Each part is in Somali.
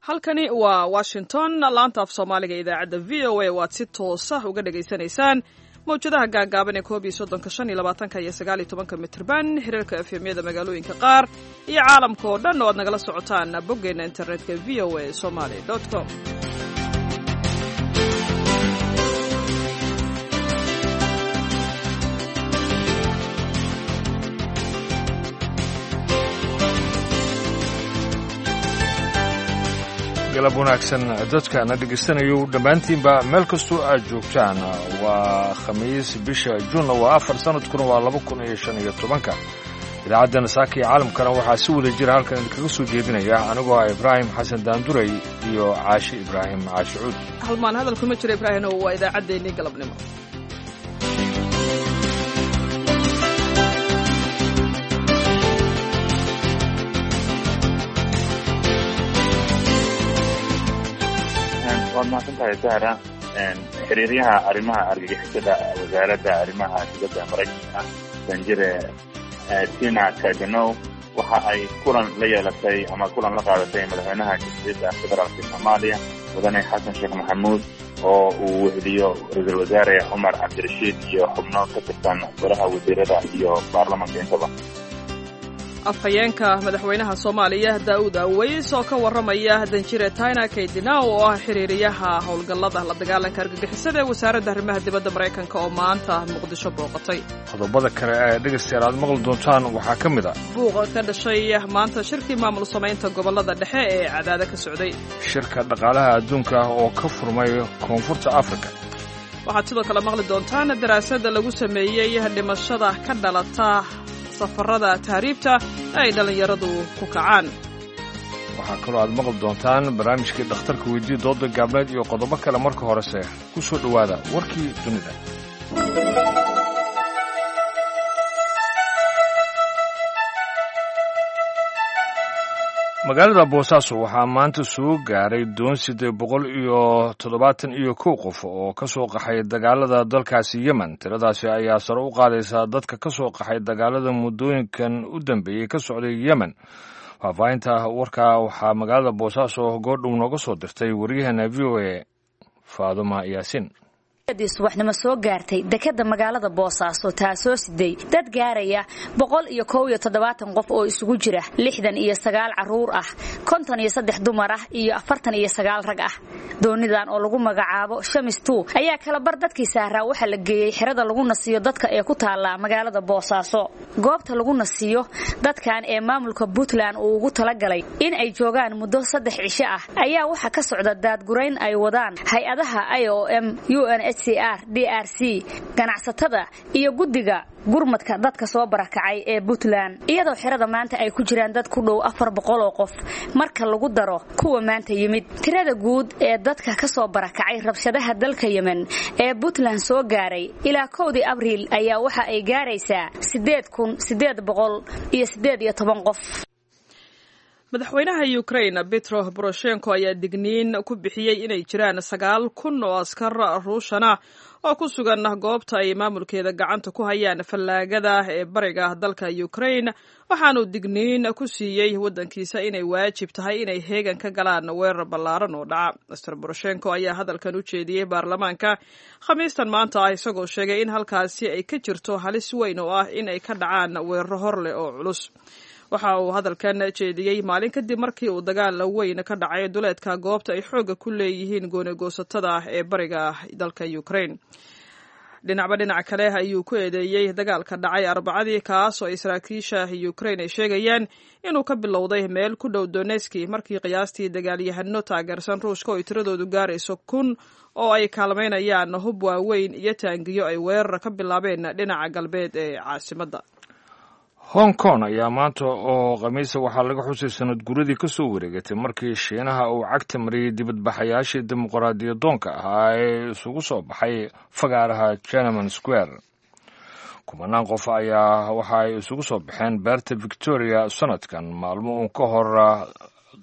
halkani waa washington laanta af soomaaliga idaacadda v o a waad si toosa uga dhagaysanaysaan mawjadaha gaagaaban ee koob iyo soddonka shan iyo labaatanka iyo sagaal iyo tobanka mitrban hirarka efemyada magaalooyinka qaar iyo caalamka oo dhan oo aad nagala socotaan boggeenna internetka v o a somaly com galab wanaagsan dadkaana dhegaystanayo dhammaantiinba meel kastoo aad joogtaan waa khamiis bisha juunna waa afar sanadkuna waa laba kun iyo shan iyo tobanka idaacadda saaka iyo caalamkana waxaa si wada jira halkan idinkaga soo jeedinaya anigoo ah ibraahim xasan daanduray iyo caashi ibraahim caashi cuud halmaan hadal kuma jiro ibraahim waa idaacaddeenii galabnimo waad mahadsantahay sahra xiriiryaha arrimaha argagixisada wasaaradda arrimaha dibadda maraykanka danjire tina kaganow waxa ay kulan la yeelatay ama kulan la qaadatay madaxweynaha jamhuuriyadda federaalka soomaaliya mudane xasan sheekh maxamuud oo uu weheliyo ra-iisul wasaare cumar cabdirashiid iyo xubno ka tirsan golaha wasiirada iyo baarlamanka intaba afhayeenka madaxweynaha soomaaliya daa'uud aweys oo ka warramaya danjire tina kaydinaw oo ah xiriiriyaha howlgallada la dagaalanka argagixisada ee wasaaradda arrimaha dibadda maraykanka oo maanta muqdisho booqatay qodobada kale ee dhegaystayaal aad maqli doontaan waxaa ka mid a buuqa ka dhashay maanta shirkii maamul samaynta gobollada dhexe ee cadaada ka socday shirka dhaqaalaha adduunka oo ka furmay koonfurta afrika waxaad sidoo kale maqli doontaan daraasada lagu sameeyey dhimashada ka dhalata safarada tahriibta ay dhallinyaradu ku kacaan waxaa kaloo aad maqli doontaan barnaamijkii dhakhtarka weydii dooda gaabneed iyo qodobo kale marka horese ku soo dhowaada warkii dunida magaalada boosaaso waxaa maanta soo gaaray doon siddeed boqol iyo toddobaatan iyo kow qof oo ka soo qaxay dagaalada dalkaasi yemen tiradaasi ayaa sare u qaadaysaa dadka ka soo qaxay dagaalada muddooyinkan u dambeeyey ka socday yemen faahfaahinta warkaa waxaa magaalada boosaaso goordhow nooga soo dirtay waryaheena v o a faaduma yaasiin subaxnimo soo gaartay dekada magaalada boosaaso taasoo siday dad gaaraya boqol iyo kow iyo toddobaatan qof oo isugu jira lixdan iyo sagaal caruur ah konton iyo saddex dumar ah iyo afartan iyo sagaal rag ah doonidan oo lagu magacaabo shamis tu ayaa kalabar dadkii saaraa waxaa la geeyey xerada lagu nasiyo dadka ee ku taalla magaalada boosaaso goobta lagu nasiyo dadkan ee maamulka puntland uu ugu talagalay in ay joogaan muddo saddex cisho ah ayaa waxaa ka socda daadgurayn ay wadaan hay-adaha i o m un r d r c ganacsatada iyo guddiga gurmadka dadka soo barakacay ee puntland iyadoo xerada maanta ay ku jiraan dad ku dhow afar boqol oo qof marka lagu daro kuwa maanta yimid tirada guud ee dadka ka soo barakacay rabshadaha dalka yemen ee puntland soo gaaray ilaa kowdii abriil ayaa waxa ay gaaraysaa sideed kun sideed boqol iyo sideed iyo toban qof madaxweynaha ukrain petro boroshenko ayaa digniin ku bixiyey inay jiraan sagaal kun oo askar ruushana oo ku sugan goobta ay maamulkeeda gacanta ku hayaan fallaagada ee bariga dalka ukrain waxaanuu digniin ku siiyey waddankiisa inay waajib tahay inay heegan ka galaan weerar ballaaran oo dhaca master boroshenko ayaa hadalkan u jeediyey baarlamaanka khamiistan maanta ah isagoo sheegay in halkaasi ay ka jirto halis weyn oo ah in ay ka dhacaan weeraro hor leh oo culus waxa uu hadalkan jeediyey maalin kadib markii uu dagaal weyn ka dhacay duleedka goobta ay xoogga ku leeyihiin goonigoosatada ah ee bariga dalka ukrain dhinacba dhinac kale ayuu ku eedeeyey dagaalka dhacay arbacadii kaas oo ay saraakiisha ukrain ay sheegayaan inuu ka bilowday meel ku dhow doneski markii qiyaastii dagaalyahano taageersan ruushka oo ay tiradoodu gaarayso kun oo ay kaalmaynayaan hub waaweyn iyo taangiyo ay weerar ka bilaabeen dhinaca galbeed ee caasimadda hong kong ayaa maanta oo khamiisa waxaa laga xusay sanad guradii ka soo wareegatay markii shiinaha uu cagta mariyey dibadbaxayaashii dimuqraadiyadoonka ahaa ee isugu soo baxay fagaaraha jeneman square kumanaan qof ayaa waxa ay isugu soo baxeen beerta victoria sanadkan maalmo uun ka hor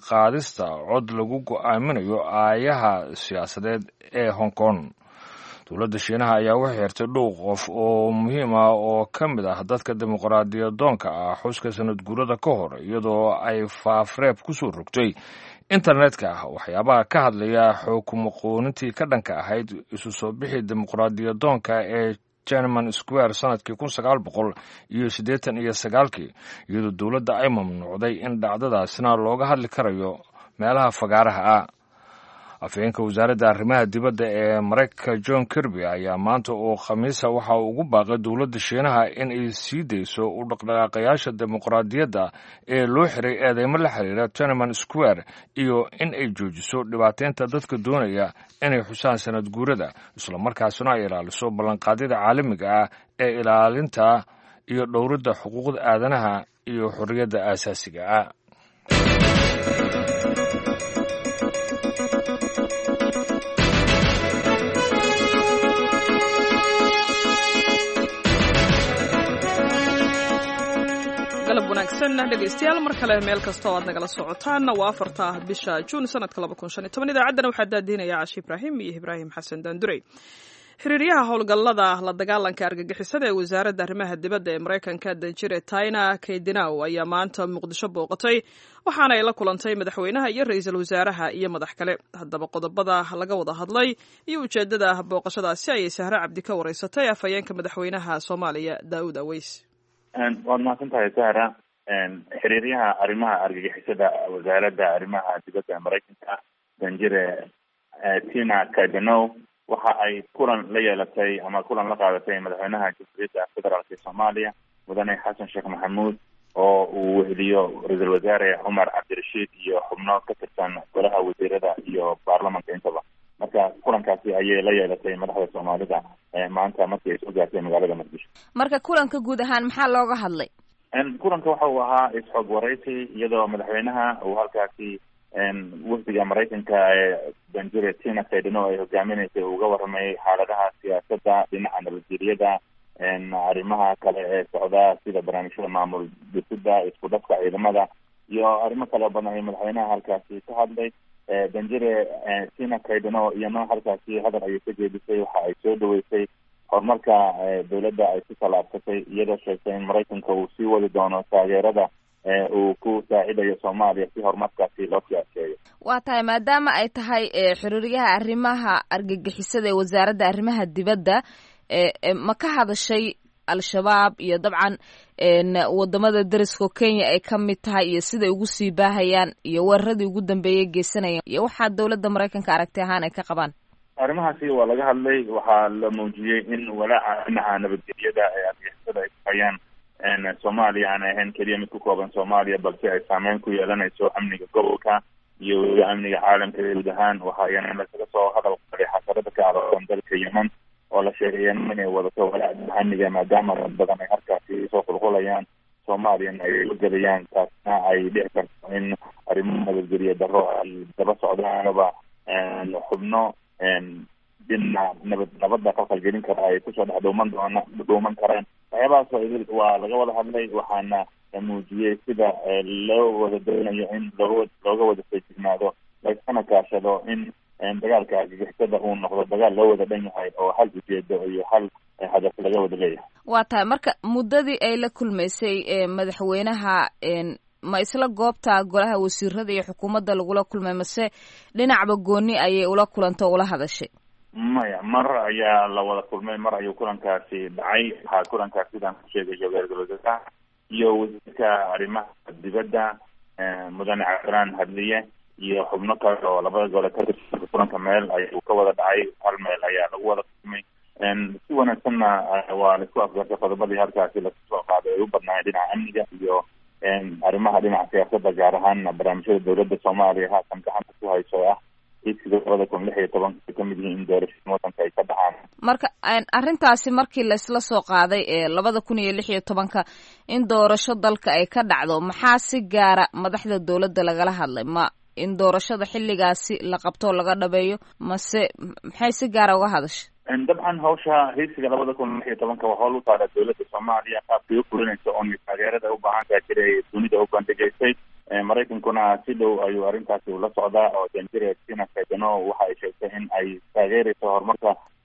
qaadista cod lagu go'aaminayo aayaha siyaasadeed ee hong kong dowladda shiinaha ayaa u xirtay dhowr qof oo muhiim ah oo ka mid ah dadka dimuqraadiyadoonka ah xuska sanad guurada ka hor iyadoo ay faafreeb ku soo rogtay internetka ah waxyaabaha ka hadlaya xukumoqoonintii ka dhanka ahayd isu soo bixi dimuqraadiyadoonka ee jerman square sanadkii kun sagaal boqol iyo siddeetan iyo sagaalkii iyadoo dowladda ay mamnuucday in dhacdadaasna looga hadli karayo meelaha fagaaraha ah afhayeenka wasaaradda arrimaha dibadda ee maraykanka john kirby ayaa maanta oo khamiisa waxa uu ugu baaqay dowladda shiinaha in ay sii dayso u dhaqdhaqaaqayaasha dimuqraadiyadda ee loo xiray eedeymo la xiriira teneman square iyo in ay joojiso dhibaateynta dadka doonaya inay xusaan sanad guurada islamarkaasina ay ilaaliso ballanqaadyada caalamiga ah ee ilaalinta iyo dhowridda xuquuqda aadanaha iyo xorriyadda aasaasiga ah galab wanaagsan dhegaystayaal mar kale meel kasta oo aad nagala socotaan waa afarta bisha juun sanadka laba kun shan iyo toban idaacaddana waxaa daadiinaya cashi ibraahim iyo ibraahim xasan daandurey xiriiryaha howlgallada la dagaalanka argagixisada ee wasaaradda arrimaha dibadda ee maraykanka danjire taina kaydinaw ayaa maanta muqdisho booqatay waxaana ay la kulantay madaxweynaha iyo ra-iisul wasaaraha iyo madax kale haddaba qodobada laga wada hadlay iyo ujeeddada booqashadaasi ayay sahre cabdi ka wareysatay afhayeenka madaxweynaha soomaaliya daa'uud aweys waad mahadsan tahay sahra xiriiryaha arrimaha argagixisada wasaaradda arrimaha dibadda maraykanka danjire tina kadenow waxa ay kulan la yeelatay ama kulan la qaadatay madaxweynaha jamhuuriyadda federaalk ee soomaaliya mudane xasan sheekh maxamuud oo uu weheliyo ra-iisul wasaare cumar cabdirashiid iyo xubno ka tirsan golaha wasiirada iyo baarlamanka intaba marka kulankaasi ayay la yeelatay madaxda soomaalida maanta markii ay soo gaartay magaalada muqdisho marka kulanka guud ahaan maxaa looga hadlay kulanka waxa uu ahaa is-xog waraysi iyadoo madaxweynaha uu halkaasi wafdiga maraykanka ee danjire tina kaydino ay hogaaminaysay uga warramayay xaaladaha siyaasadda dhinaca nabadgeliyada arrimaha kale ee socda sida barnaamijyada maamul dhisida isku dhafka ciidamada iyo arrimo kale badan ay madaxweynaha halkaasi ka hadlay danjire tina kaydino iyana halkaasi hadal ayay ka jeedisay waxa ay soo dhaweysay horumarka dowladda ay ku tallaabsatay iyadoo sheegtay in maraykanka uu sii wadi doono taageerada uu ku saacidayo soomaaliya si horumarkaasi loo siyaaseeyo waa tahay maadaama ay tahay xiriiryaha arrimaha argagixisada ee wasaaradda arrimaha dibadda ma ka hadashay al-shabaab iyo dabcan wadamada deriska kenya ay ka mid tahay iyo siday ugu sii baahayaan iyo weeraradii ugu dambeeyay geysanayaan iyo waxaa dowladda maraykanka aragti ahaan ay ka qabaan arrimahaasi waa laga hadlay waxaa la muujiyey in walaaca dhinaca nabadgelyada ee argagixisada ay ku hayaan soomaaliya aan ahayn keliya mid ku kooban soomaaliya balse ay saameyn ku yeelanayso amniga gobolka iyo weliba amniga caalamka guud ahaan waxaayana lasaga soo hadal qaday xasarada ka aroorsan dalka yemen oo la sheegay yemen inay wadato walaaca amniga maadaama dad badan ay halkaasi soo qulqulayaan soomaaliyana ay la gelayaan taasna ay dhici karto in arrimo nabadgelye daro ay daba socdaanaba xubno dina nabad nabadda qalqalgelin kara ay kusoo dhex dhuuman doona dhuuman karaan waxyaabahaas waa laga wada hadlay waxaana muujiyey sida loo wada doonayo in loo looga wada feejignaado laiskana kaashado in dagaalka argagixisada uu noqdo dagaal loo wada dhan yahay oo hal ujeedo iyo hal hadaf laga wada leeyahay waa tahay marka muddadii ay la kulmaysay madaxweynaha ma isla goobta golaha wasiirada iyo xukuumadda lagula kulmay mase dhinacba gooni ayay ula kulanta o ula hadashay maya mar ayaa la wada kulmay mar ayuu kulankaasi dhacay waxaa kulankaas sidaan ku sheegayo ra-iisul wasaaraha iyo wasiirka arrimaha dibadda mudane cabdiraan hadliye iyo xubno kale oo labada gole ka tirsan kulanka meel ayuu ka wada dhacay hal meel ayaa lagu wada kulmay si wanaagsanna waa laisku afgartay qodobadii halkaasi lasoo qaaday ay u badnaayeen dhinaca amniga iyo arrimaha dhinaca siyaasadda gaar ahaan barnaamijyada dowladda soomaaliya haatan gacanta ku hayso ah higsiga labada kun lix iyo tobanka ay kamid yihiin in doorashada wadanka ay ka dhacaan marka arrintaasi markii laisla soo qaaday ee labada kun iyo lix iyo tobanka in doorasho dalka ay ka dhacdo maxaa si gaara madaxda dowladda lagala hadlay ma in doorashada xilligaasi la qabto laga dhabeeyo mase maxay si gaara uga hadashay dabcan hawsha higsiga labada kun lix iyo tobanka waa howl u taala dowladda soomaaliya qaabkay u fulinayso oon taageerada u baahan tahay jira ay dunida u bandhigaysay maraykankuna si dhow ayuu arrintaasi ula socdaa oo danjire tina kaydano waxa ay sheegtay in ay taageerayso horumarka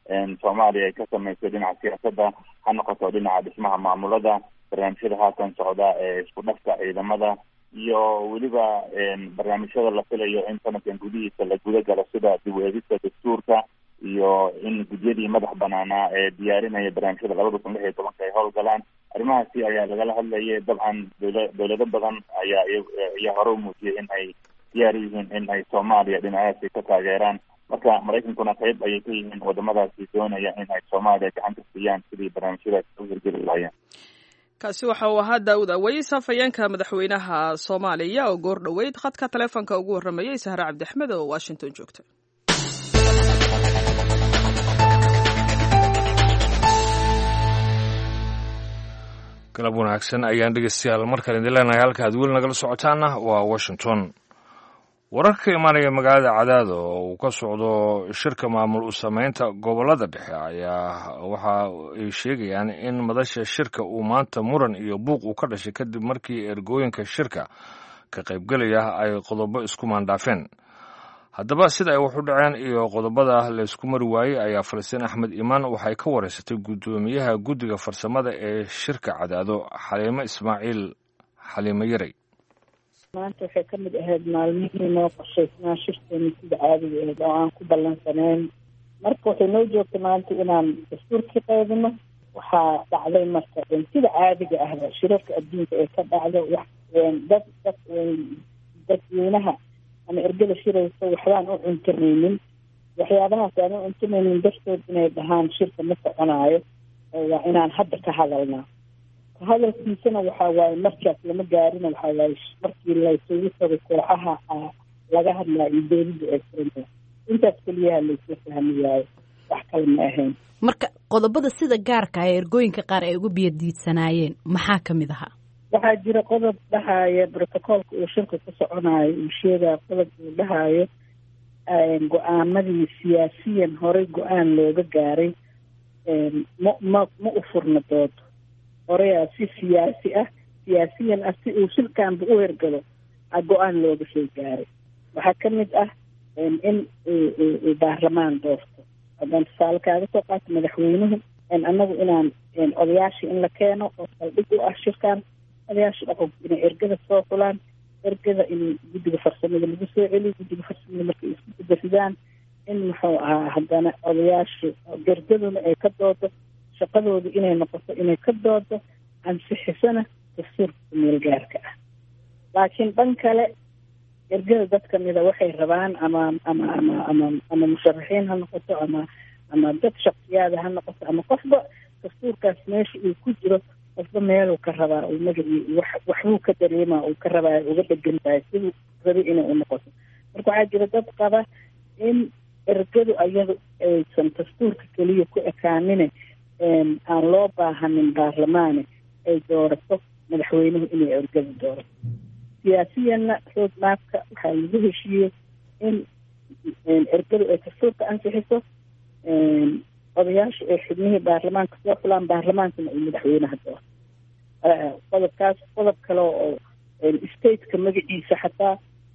soomaaliya ay ka sameysay dhinaca siyaasadda ha noqoto dhinaca dhismaha maamulada barnaamijyada haatan socda ee isku dhafka ciidamada iyo weliba barnaamijyada la filayo in sanadkan gudihiisa la guda galo sida dib u eegista dastuurka iyo in gudyadii madax banaanaa ee diyaarinaya barnaamijyada labada kun lix iyo tobanka ay howlgalaan arrimahaasi ayaa lagala hadlayay dabcan dowla dowlado badan ayaa ayaa hore u muujiyay in ay diyaar u yihiin in ay soomaaliya dhinacaasi ka taageeraan marka maraykankuna qayb ayay ka yihiin wadamadaasi doonaya in ay soomaaliya gacan ka siiyaan sidii barnaamijyadaasi u hirgeli lahaayeen kaasi waxa uu ahaa daawud aweys afhayeenka madaxweynaha soomaaliya oo goor dhoweyd khadka taleefonka ugu warramayay sahre cabdixmed oo washington joogta galab wanaagsan ayaan dhegeystayaal markale idin leenahay halka aad weli nagala socotaana waa washington wararka ka imaanaya magaalada cadaado oo uu ka socdo shirka maamul u sameynta gobolada dhexe ayaa waxa ay sheegayaan in madasha shirka uu maanta muran iyo buuq uu ka dhashay kadib markii ergooyinka shirka ka qaybgelaya ay qodobo isku maandhaafeen haddaba sida ay wax u dhaceen iyo qodobada laysku mari waayey ayaa falastiin axmed imaan waxay ka wareysatay guddoomiyaha guddiga farsamada ee shirka cadaado xaliimo ismaaciil xaliimo yarey maanta waxay ka mid ahayd maalmihii noo qorshaysnaa shirkeeni sida caadiga ahayd oo aan ku ballansanayn marka waxay noo joogtay maanta inaan dastuurkii qaybino waxaa dhacday marka sida caadiga ahba shirarka adduunka ee ka dhacdo wax dad dad dadweynaha ama ergada shiraysa waxbaan u cuntamaynin waxyaabahaas aan u cuntamaynin dartood inay dhahaan shirka ma soconaayo waa inaan hadda ka hadalnaa hadalkiisana waxaa waaye markaas lama gaarina waxaa waaye markii laysugu tago kooxaha laga hadlaayo dowladda ee furanta intaas keliyaha laysla fahmi waayo wax kale ma ahayn marka qodobada sida gaarka ah ee ergooyinka qaar ay uga biyadiidsanaayeen maxaa ka mid ahaa waxaa jira qodob dhahaya brotocoolka uu shirka ku soconayo uu sheegaya qodob uu dhahayo go-aamadii siyaasiyan horey go-aan looga gaaray ma ma ma u furna doodo horeyaa si siyaasi ah siyaasiyan ah si uu shirkanba u hergalo a go-aan looga soo gaaray waxaa ka mid ah in baarlamaan doorto haddaan tusaale kaaga soo qaato madaxweynuhu annagu inaan odayaashii in la keeno oo saldhig u ah shirkan odayaasha dhaqanku inay ergada soo xulaan ergada in guddiga farsamada lagu soo celiyo guddiga farsamada markay isku gudaridaan in muxuu ahaa haddana odayaasha ergaduna ay ka doodo shaqadooda inay noqoto inay ka doodo ansixisana dastuurka meelgaarka ah laakiin dhan kale ergada dad kamida waxay rabaan ama ama ama ama ama musharaxiin ha noqoto ama ama dad shaksiyaada ha noqoto ama qofba dastuurkaas meesha uu ku jiro qofba meeluu ka rabaa uu magacii wax waxbuu ka dareemaa uu ka rabaa uga dhegan tahay siduu rabi inay u noqoto marka waxaa jira dad qaba in ergadu ayadu aysan dastuurka keliya ku ekaanine aan loo baahanin baarlamaane ay doorato madaxweynuhu inay ergada doorato siyaasiyanna road maapka waxaa lagu heshiiyey in ergadu ay dastuurka ansixiso odayaasha ay xubnihii baarlamaanka soo xulaan baarlamaankana ay madaxweynaha doorto qodobkaas qodob kale oo stateka magaciisa xataa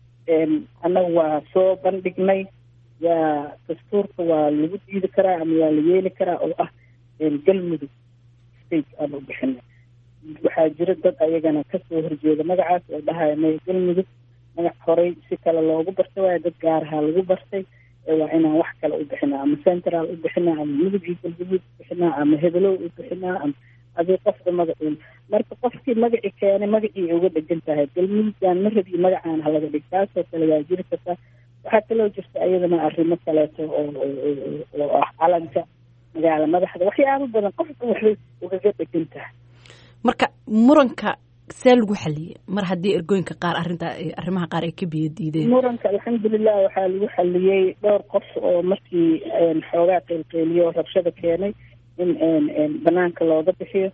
annaga waa soo bandhignay waa dastuurka waa lagu diidi karaa ama waa la yeeli karaa oo ah galmudug state aan u bixinay waxaa jira dad ayagana kasoo horjeeda magacaas oo dhahaya maya galmudug magac horey si kale loogu bartay waayo dad gaarahaa lagu bartay waa inaan wax kale u bixinaa ama central u bixinaa ama mudugii galguduud u bixinaa ama hebelow u bixinaa ama adii qofka magaciin marka qofkii magaci keenay magacii ay uga dhegan tahay galmuduggaan ma rabi magacaan halaga dhig taasoo kale waa jiri kartaa waxaa kaloo jirta iyadana arrimo kaleeto oo oo ah calanka magaala madaxda waxyaabo badan qofka waxbay ugaga dhegan tahay marka muranka see lagu xaliyey mar haddii ergooyinka qaar arrinta arrimaha qaar ay ka biyo diideen muranka alxamdulilah waxaa lagu xaliyey dhowr qof oo markii xoogaa qeylqeyliyo oo rabshada keenay in banaanka looga bixiyo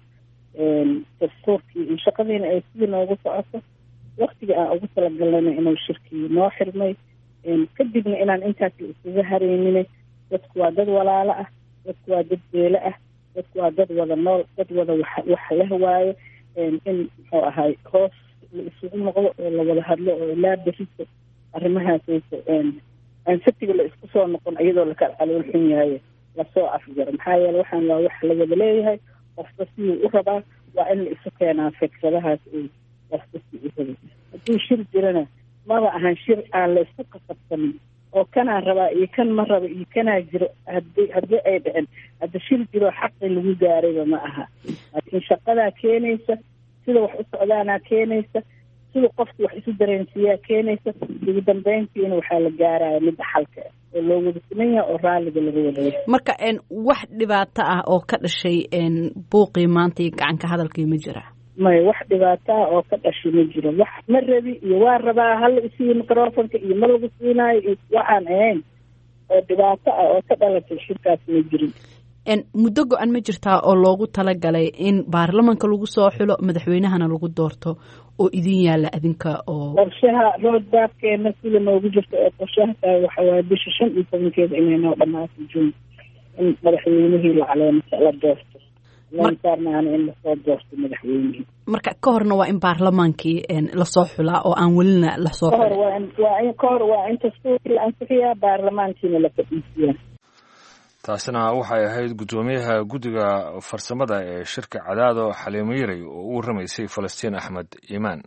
dastuurkii shaqadiina ay sidii noogu socoto waktigii aan ugu talagalnayna inuu shirkii noo xirmay kadibna inaan intaas la isuga hareyninay dadku waa dad walaalo ah dadku waa dad beelo ah dadku waa dad wada nool dad wada wax wax leh waayo in muxuu ahay hoos la isugu noqdo oo la wada hadlo oo ilaa berito arrimahaas aan saftiga la isku soo noqon iyadoo lakala calool xun yahay lasoo afjaro maxaa yeele waxaan waa wax la wada leeyahay qofka siduu u rabaa waa in la isu keenaa fikradahaas uu qofka si u rabay hadduu shir jirana maba ahan shir aan la isku kasabsanin oo kanaan rabaa iyo kan ma raba iyo kanaa jiro hadi haddii ay dhicin hadda shir jiro xaqi lagu gaarayba ma aha laakiin shaqadaa keenaysa sida wax u socdaanaa keenaysa sida qofki wax isu dareensiiyaa keenaysa ugu dambeyntiina waxaa la gaaraya midda xalka ah oo loo wada siman yahay oo raalliga laga wadayahay marka wax dhibaato ah oo ka dhashay buuqii maanta iyo gacanka hadalkii ma jira maya wax dhibaato ah oo ka dhashay ma jiro wax ma rabi iyo waa rabaa hala isiiyo microfonka iyo ma lagu siinaayo iyo waxaan ahayn oo dhibaato ah oo ka dhalatay shirkaas ma jirin muddo go-an ma jirtaa oo loogu talagalay in baarlamanka lagu soo xulo madaxweynahana lagu doorto oo idin yaalla adinka oo qorshaha roadbaabkeena sida noogu jirto ee qorshaha tahay waxa waaye bisha shan iyo tobankeeda inay noo dhamaato june in madaxweynihii la caleemasa la doorto saarnaana in lasoo doorto madaxweynihii marka ka horna waa in baarlamaankii lasoo xulaa oo aan welina lasoo kahor waa in waa in kahor waa in dastuurkii la ansixiyaa baarlamaankiina la fadhiisiyaa taasina waxay ahayd guddoomiyaha guddiga farsamada ee shirka cadaado xaliimo yaray oo u warramaysay falastiin axmed iimaan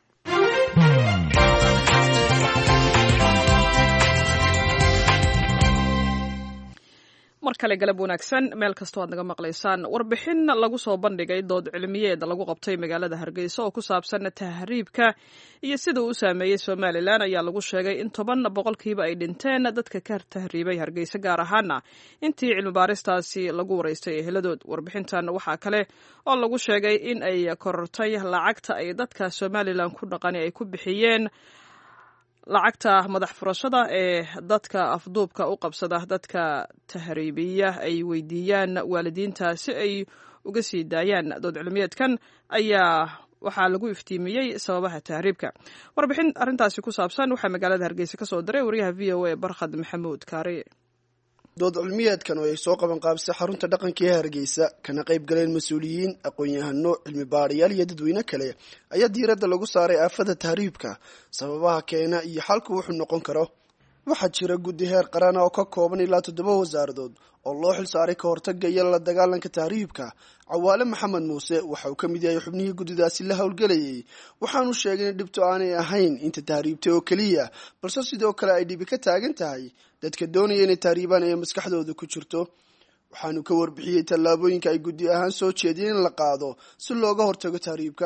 mar kale galab wanaagsan meel kastoo aad naga maqlaysaan warbixin lagu soo bandhigay dood cilmiyeed lagu qabtay magaalada hargeysa oo ku saabsan tahriibka iyo sida uu u saameeyey somalilan ayaa lagu sheegay in toban boqolkiiba ay dhinteen dadka ka tahriibay hargeysa gaar ahaana intii cilmibaaristaasi lagu waraystay eheladood warbixintan waxaa kale oo lagu sheegay in ay korortay lacagta ay dadka somalilan ku dhaqani ay ku bixiyeen lacagta madax furashada ee dadka afduubka u qabsada dadka tahriibiya ay weydiiyaan waalidiinta si ay uga sii daayaan dood cilmiyeedkan ayaa waxaa lagu iftiimiyey sababaha tahriibka warbixin arrintaasi ku saabsan waxaa magaalada hargeysa ka soo diray wariyaha v o a barkhad maxamuud kaari dood cilmiyeedkan oo ay soo qaban qaabisay xarunta dhaqanka ee hargeysa kana qayb galeen mas-uuliyiin aqoon-yahano cilmi baarayaal iyo dadweyne kale ayaa diiradda lagu saaray aafada tahriibka sababaha keena iyo xalku wuxuu noqon karo waxaa jira guddi heer qarana oo ka kooban ilaa toddoba wasaaradood oo loo xil saaray ka hortaga iyo la dagaalanka tahriibka cawaale maxamed muuse waxa uu ka mid yahay xubnihii guddidaasi la howlgelayay waxaanu sheegay in dhibto aanay ahayn inta tahriibtay oo keliya balse sidoo kale ay dhibi ka taagan tahay dadka doonaya inay tahriibaan ee maskaxdooda ku jirto waxaanu ka warbixiyey tallaabooyinka ay guddi ahaan soo jeediyeen in la qaado si looga hortago tahriibka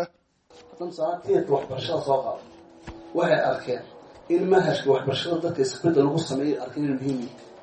waxay arkeen in manhajka waxbarashada dadka isbedel lagu sameeyay arkeen inuu muhiim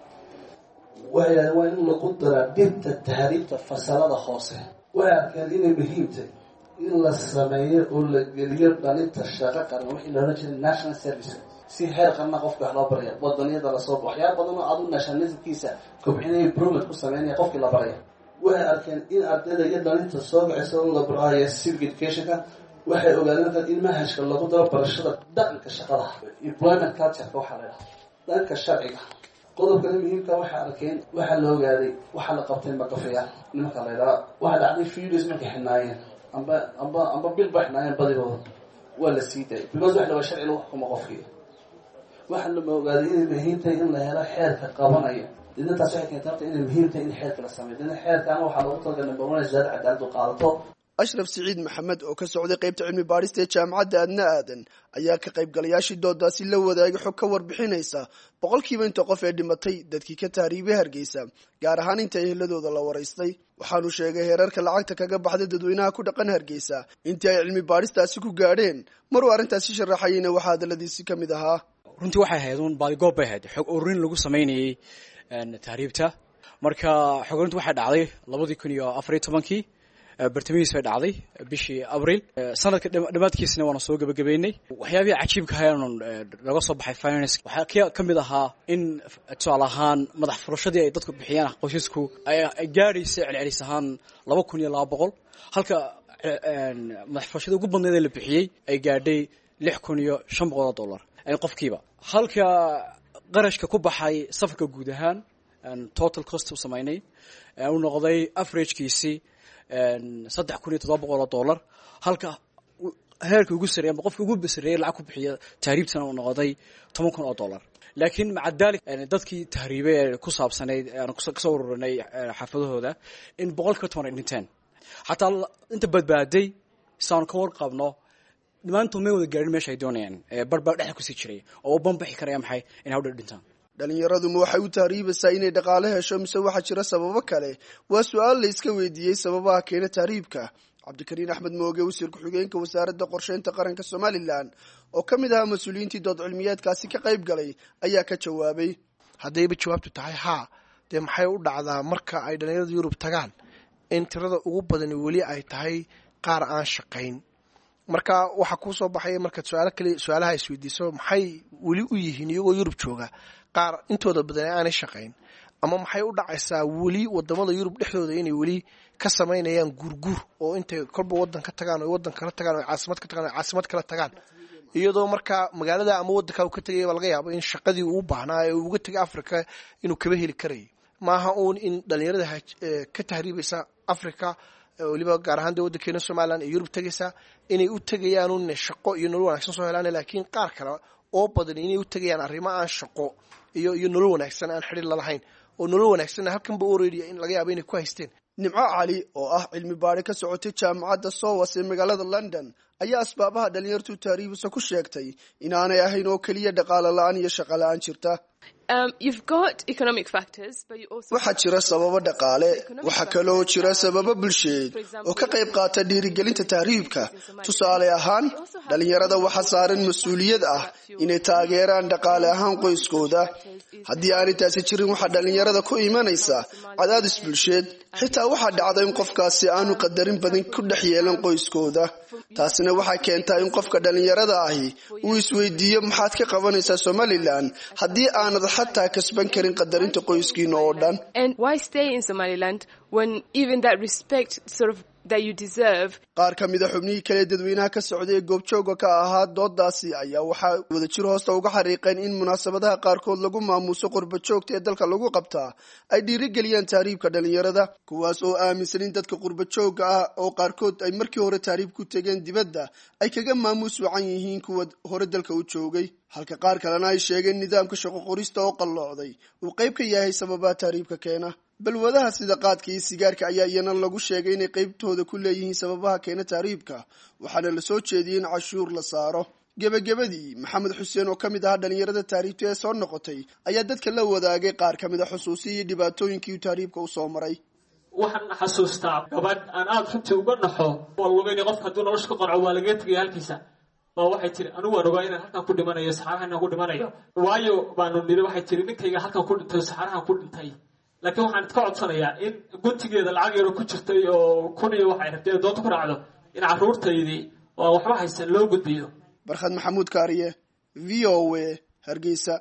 waxay yidhahdeen waa in lagu daraa dhibta tahriibta fasalada hoose waxay arkeen inay muhiimtay in la sameeyo oo la geliyo dhalinta shaqo qaran wixii loola jiray national service si heer qarna qofka wax loo baraya wadaniyada lasoo waxyaaba badan oo adu nationalismkiisa kobcinaya improvement ku sameynaya qofkii la baraya waxay arkeen in ardayda iyo dhalinta soo kacaysa oo la barayo civic educationka waxay ogaadeen markaa in manhajka lagu daro barashada dhaqanka shaqada employment cultureka waxaa la dhaha dhanka sharciga qodobkana muhiimka waxay arkeen waxaa la ogaaday waxaa la qabtay magafayaal nimanka la ydhaha waxaa dhacday furious markay xidhnaayeen amba amba amba bil ba xidhnaayeen badigooda waa la sii daayay because wax lawa sharci lagu xukumo qofkii waxaa lama ogaaday inay muhiim tahay in la helo xeerka qabanaya didna taas waxay keentay horta inay muhiim tahay in xeerka la sameeyo didna xeerkaana waxaa loogu talagalay number one zaada cadaaladu qaadato ashraf siciid maxamed oo ka socday qaybta cilmi baadhista ee jaamacadda adna aadan ayaa ka qaybgalayaashii doodaasi la wadaagay xog ka warbixinaysa boqolkiiba inta qof ee dhimatay dadkii ka tahriibay hargeysa gaar ahaan inta eheladooda la waraystay waxaanu sheegay heerarka lacagta kaga baxday dadweynaha ku dhaqan hargeysa intii ay cilmi baadhistaasi ku gaadheen maruu arrintaasi sharaxayeyna waxaa hadaladiisi ka mid ahaa runtii waxay ahayd un baadigoob bay ahayd xog ururin lagu samaynayey tahriibta marka xog ururinta waxay dhacday labadii kun iyo afariyo tobankii bartamihiis bay dhacday bishii abril sanadka dhammaadkiisna waana soo gebagabeynay waxyaabihii cajiibka hayaanun laga soo baxay finance waxaa ka mid ahaa in tusaale ahaan madax furashadii ay dadku bixiyaan qoysasku ay gaadhaysa celcelis ahaan laba kun iyo laba boqol halka madax furashadii ugu badneed ee la bixiyey ay gaadhay lix kun iyo shan boqol oo dollar qofkiiba halka qarashka ku baxay safarka guud ahaan total cost u samaynay uu noqday averagekiisii saddex kun iyo toddoba boqol oo dollar halka heerka ugu sareeya ama qofka ugu sareeyay lacag ku bixiya tahriibtana uu noqday toban kun oo dollar laakiin maca daalik dadkii tahriibay ee ku saabsanayd aan kasoo ururinay xaafadahooda in boqolkiiba toban ay dhinteen xataa inta badbaaday saanu ka warqabno dhammaantood may wada gaarin meesha ay doonayaan barbaa dhexda kusii jiray oo u banbaxi karaya maxay in hawdha dhintaan dhallinyaraduma waxay u tahriibaysaa inay dhaqaale hesho mise waxaa jira sababo kale waa su-aal la iska weydiiyey sababaha keena tahriibka cabdikariin axmed mooge wasiir ku-xigeenka wasaaradda qorsheynta qaranka somalilan oo ka mid ahaa mas-uuliyiintii dood cilmiyeedkaasi ka qayb galay ayaa ka jawaabay haddayba jawaabtu tahay haa dee maxay u dhacdaa marka ay dhallinyarada yurub tagaan in tirada ugu badani weli ay tahay qaar aan shaqayn marka waxaa kuu soo baxaya markaad su-aalo kale su-aalaha isweydiiso maxay weli u yihiin iyagoo yurub jooga qaar intooda badan aanay shaqayn ama maxay u dhacaysaa weli wadamada yurub dhexdooda inay weli ka samaynayaan guurguur oo intay kolba wadan ka tagaan o wadan kala tagaan o caasimad ka tagaan o caasimad kala tagaan iyadoo markaa magaalada ama wadanka uu ka tegaya baa laga yaabo in shaqadii uu baahnaa ee uu uga tegay africa inuu kaba heli karayay maaha uun in dhalinyarada ka tahriibaysa africa weliba gaar ahaan dee waddankeena somalilan ee yurub tegaysa inay u tegayaan un shaqo iyo nolol wanaagsan soo helaan laakiin qaar kale oo badan inay u tegayaan arrimo aan shaqo iyo iyo nolol wanaagsan aan xidhiir lalahayn oo nolol wanaagsanna halkanba already in laga yaabo inay ku haysteen nimco cali oo ah cilmi baadhi ka socotay jaamacadda sowas ee magaalada london ayaa asbaabaha dhalinyartu tahriibisa ku sheegtay inaanay ahayn oo keliya dhaqaalo la-aan iyo shaqo la-aan jirta waxaa jira sababo dhaqaale waxaa kaloo jira sababo bulsheed oo ka qayb qaata dhiirigelinta tahriibka tusaale ahaan dhalinyarada waxaa saaran mas-uuliyad ah inay taageeraan dhaqaale ahaan qoyskooda haddii aanay taasi jirin waxaa dhalinyarada ku imanaysa cadaadis bulsheed xitaa waxaa dhacda in qofkaasi aanu qadarin badan ku dhex yeelan qoyskooda taasina waxay keentaa in qofka dhalinyarada ahi uu isweydiiyo maxaad ka qabanaysaa somalilan haddii aanad xataa kasban karin qadarinta qoyskiina oo dhan qaar ka mida xubnihii kale dadweynaha ka socday ee goobjooga ka ahaa doodaasi ayaa waxaa wadajir hoosta uga xariiqeen in munaasabadaha qaarkood lagu maamuuso qurba joogta ee dalka lagu qabtaa ay dhiirigeliyaan tahriibka dhalinyarada kuwaas oo aaminsan in dadka qurba joogga ah oo qaarkood ay markii hore tahriib ku tegeen dibadda ay kaga maamuus wacan yihiin kuwa hore dalka u joogay halka qaar kalena ay sheegeen nidaamka shaqo qorista oo qalloocday uu qayb ka yahay sababaha tahriibka keena balwadaha sida qaadka iyo sigaarka ayaa iyana lagu sheegay inay qaybtooda ku leeyihiin sababaha keena tahriibka waxaana la soo jeediyey in cashuur la saaro gebagabadii maxamed xuseen oo ka mid ahaa dhalinyarada tahriibta ee soo noqotay ayaa dadka la wadaagay qaar ka mid a xusuusii iyo dhibaatooyinkii tahriibka u soo maray waxaan xasuustaa gabadh aan aada runtii uga naxo waa lugayna qofka hadduu nolosha ka qanco waa lagaga tegaya halkiisa baa waxay tiri anigu waan ogaa inaan halkan ku dhimanayo saxaarahan ku dhimanayo waayo baanu niri waxay tiri ninkayga halkan ku dhintay saxaarahan ku dhintay laakiin waxaan idka codsanayaa in guntigeeda lacag yaro ku jirtay oo kun iyo waxay rabtay doonta ku dhacdo in carruurtaydii oo aan waxba haysan loo gudbiyo barkhad maxamuud kaariye v o a hargeysa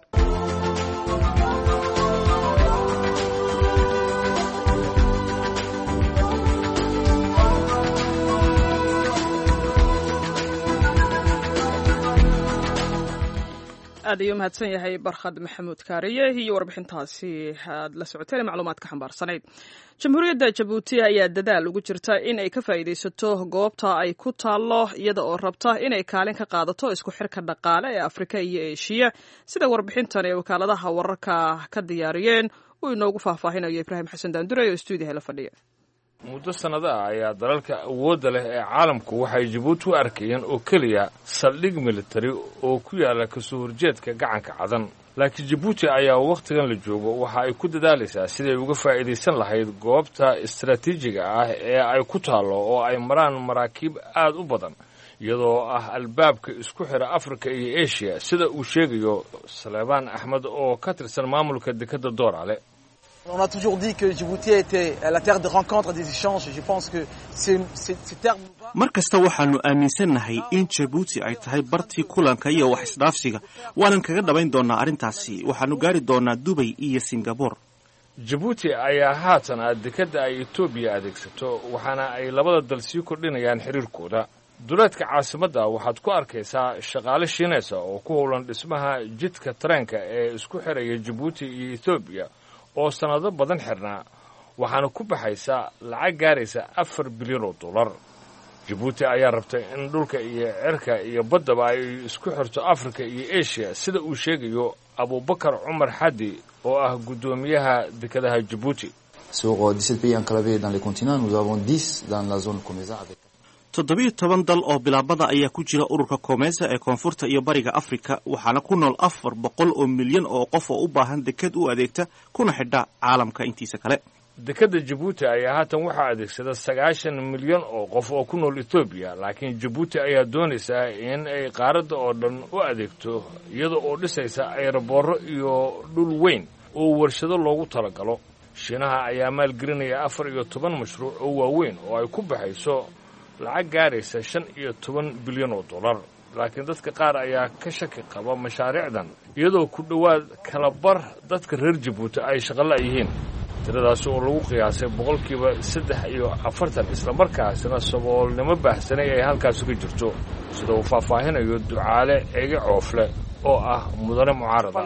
aad ayuu mahadsan yahay barkhad maxamuud kaariye iyo warbixintaasi aad la socoteen macluumaad ka xambaarsanayd jamhuuriyadda jabuuti ayaa dadaal ugu jirta in ay ka faa'iidaysato goobta ay ku taallo iyada oo rabta inay kaalin ka qaadato isku xirka dhaqaale ee afrika iyo eeshiya sida warbixintan ee wakaaladaha wararka ka diyaariyeen uu inoogu faahfaahinayo ibraahim xasan daandure oo stuudiyaha la fadhiya muddo sannado ah ayaa dalalka awoodda leh ee caalamku waxay jabuuti u arkayeen oo keliya saldhig militari oo ku yaalla kasoo horjeedka gacanka cadan laakiin jabuuti ayaa wakhtigan la joogo waxa ay ku dadaalaysaa siday uga faa'iidaysan lahayd goobta istaraatiijiga ah ee ay ku taallo oo ay maraan maraakiib aad u badan iyadoo ah albaabka isku xira afrika iyo eshiya sida uu sheegayo saleebaan axmed oo ka tirsan maamulka dekedda doorale On a toujours dit que Djibouti était la terre de rencontre et des échanges. Je pense que ces termes... mar kasta waxaannu aaminsannahay in jabuuti ay tahay bartii kulanka iyo wax isdhaafsiga waanan kaga dhabayn doonnaa arrintaasi waxaannu gaari doonnaa dubay iyo singabore jabuuti ayaa haatan ah dekedda ay etoobiya adeegsato waxaana ay labada dal sii kordhinayaan xiriirkooda duleedka caasimadda waxaad ku arkaysaa shaqaale shiinaysa oo ku howlan dhismaha jidka tareenka ee isku xiraya jabuuti iyo etoobiya oo sannado badan xirnaa waxaana ku baxaysa lacag gaaraysa afar bilyan oo dollar jabuuti ayaa rabtay in dhulka iyo cerka iyo baddaba ay isku xirto afrika iyo eshiya sida uu sheegayo abubakar cumar xadi oo ah guddoomiyaha dekedaha jabuuti toddobiyo toban dal oo bilaabada ayaa ku jira ururka koomeysa ee koonfurta iyo bariga afrika waxaana ku nool afar boqol oo milyan oo qof oo u baahan deked u adeegta kuna xidha caalamka intiisa kale dekedda jabuuti ayaa haatan waxaa adeegsada sagaashan milyan oo qof oo ku nool etoobiya laakiin jabuuti ayaa doonaysaa in ay qaaradda oo dhan u adeegto iyada oo dhisaysa ayraboorro iyo dhul weyn oo warshado loogu talagalo shiinaha ayaa maalgelinaya afar iyo toban mashruuc oo waaweyn oo ay ku baxayso lacag gaaraysa shan iyo toban bilyan oo dollar laakiin dadka qaar ayaa ka shaki qaba mashaariicdan iyadoo ku dhowaad kalabar dadka reer jabuuti ay shaqola yihiin tiradaasi oo lagu qiyaasay boqolkiiba saddex iyo afartan islamarkaasina saboolnimo baahsanay ay halkaasi ka jirto sida uu faahfaahinayo ducaale ege coofle oo ah mudane mucaarada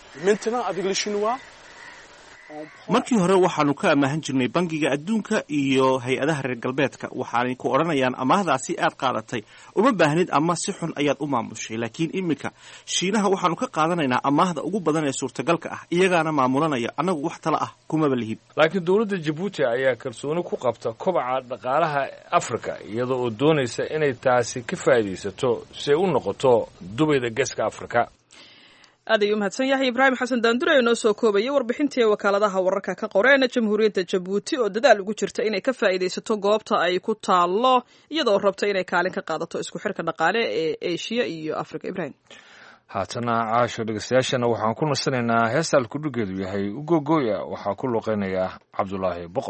markii hore waxaanu ka amaahan jirnay bangiga adduunka iyo hay-adaha reer galbeedka waxaanay ku odhanayaan amaahdaasi aad qaadatay uma baahnid ama si xun ayaad u maamushay laakiin iminka shiinaha waxaanu ka qaadanaynaa amaahda ugu badan ee suurtagalka ah iyagaana maamulanaya annagu wax tala ah kumaba lihib laakiin dowladda jabuuti ayaa kalsooni ku qabta kobaca dhaqaalaha afrika iyada oo doonaysa inay taasi ka faa'iidaysato si ay u noqoto dubayda geeska afrika aad ayuu umahadsan yahay ibraahim xasan daandure ee noo soo koobayay warbixintii wakaaladaha wararka ka qoreen jamhuuriyadda jabuuti oo dadaal ugu jirta inay ka faa'iidaysato goobta ay ku taallo iyadoo rabta inay kaalin ka qaadato isku xirka dhaqaale ee eshiya iyo afrika ibrahim haatana caasho dhegeystayaashana waxaan ku nasanaynaa heesta alkudhigeedu yahay ugogooya waxaa ku luqeynaya cabdulaahi boqol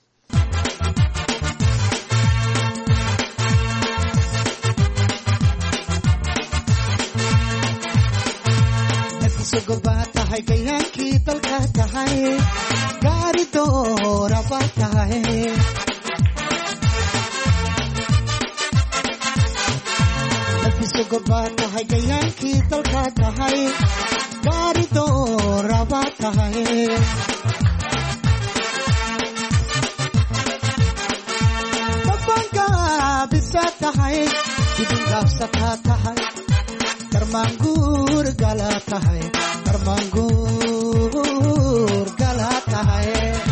baa tahay gayaankii dalka tahay gaari dooraba tahay baa tahay gayaankii dalka tahay gaari dooraba tahay dabangaabisa tahay dibingaabsataa tahay darmaanguur gala tahay darmaanguur gala tahay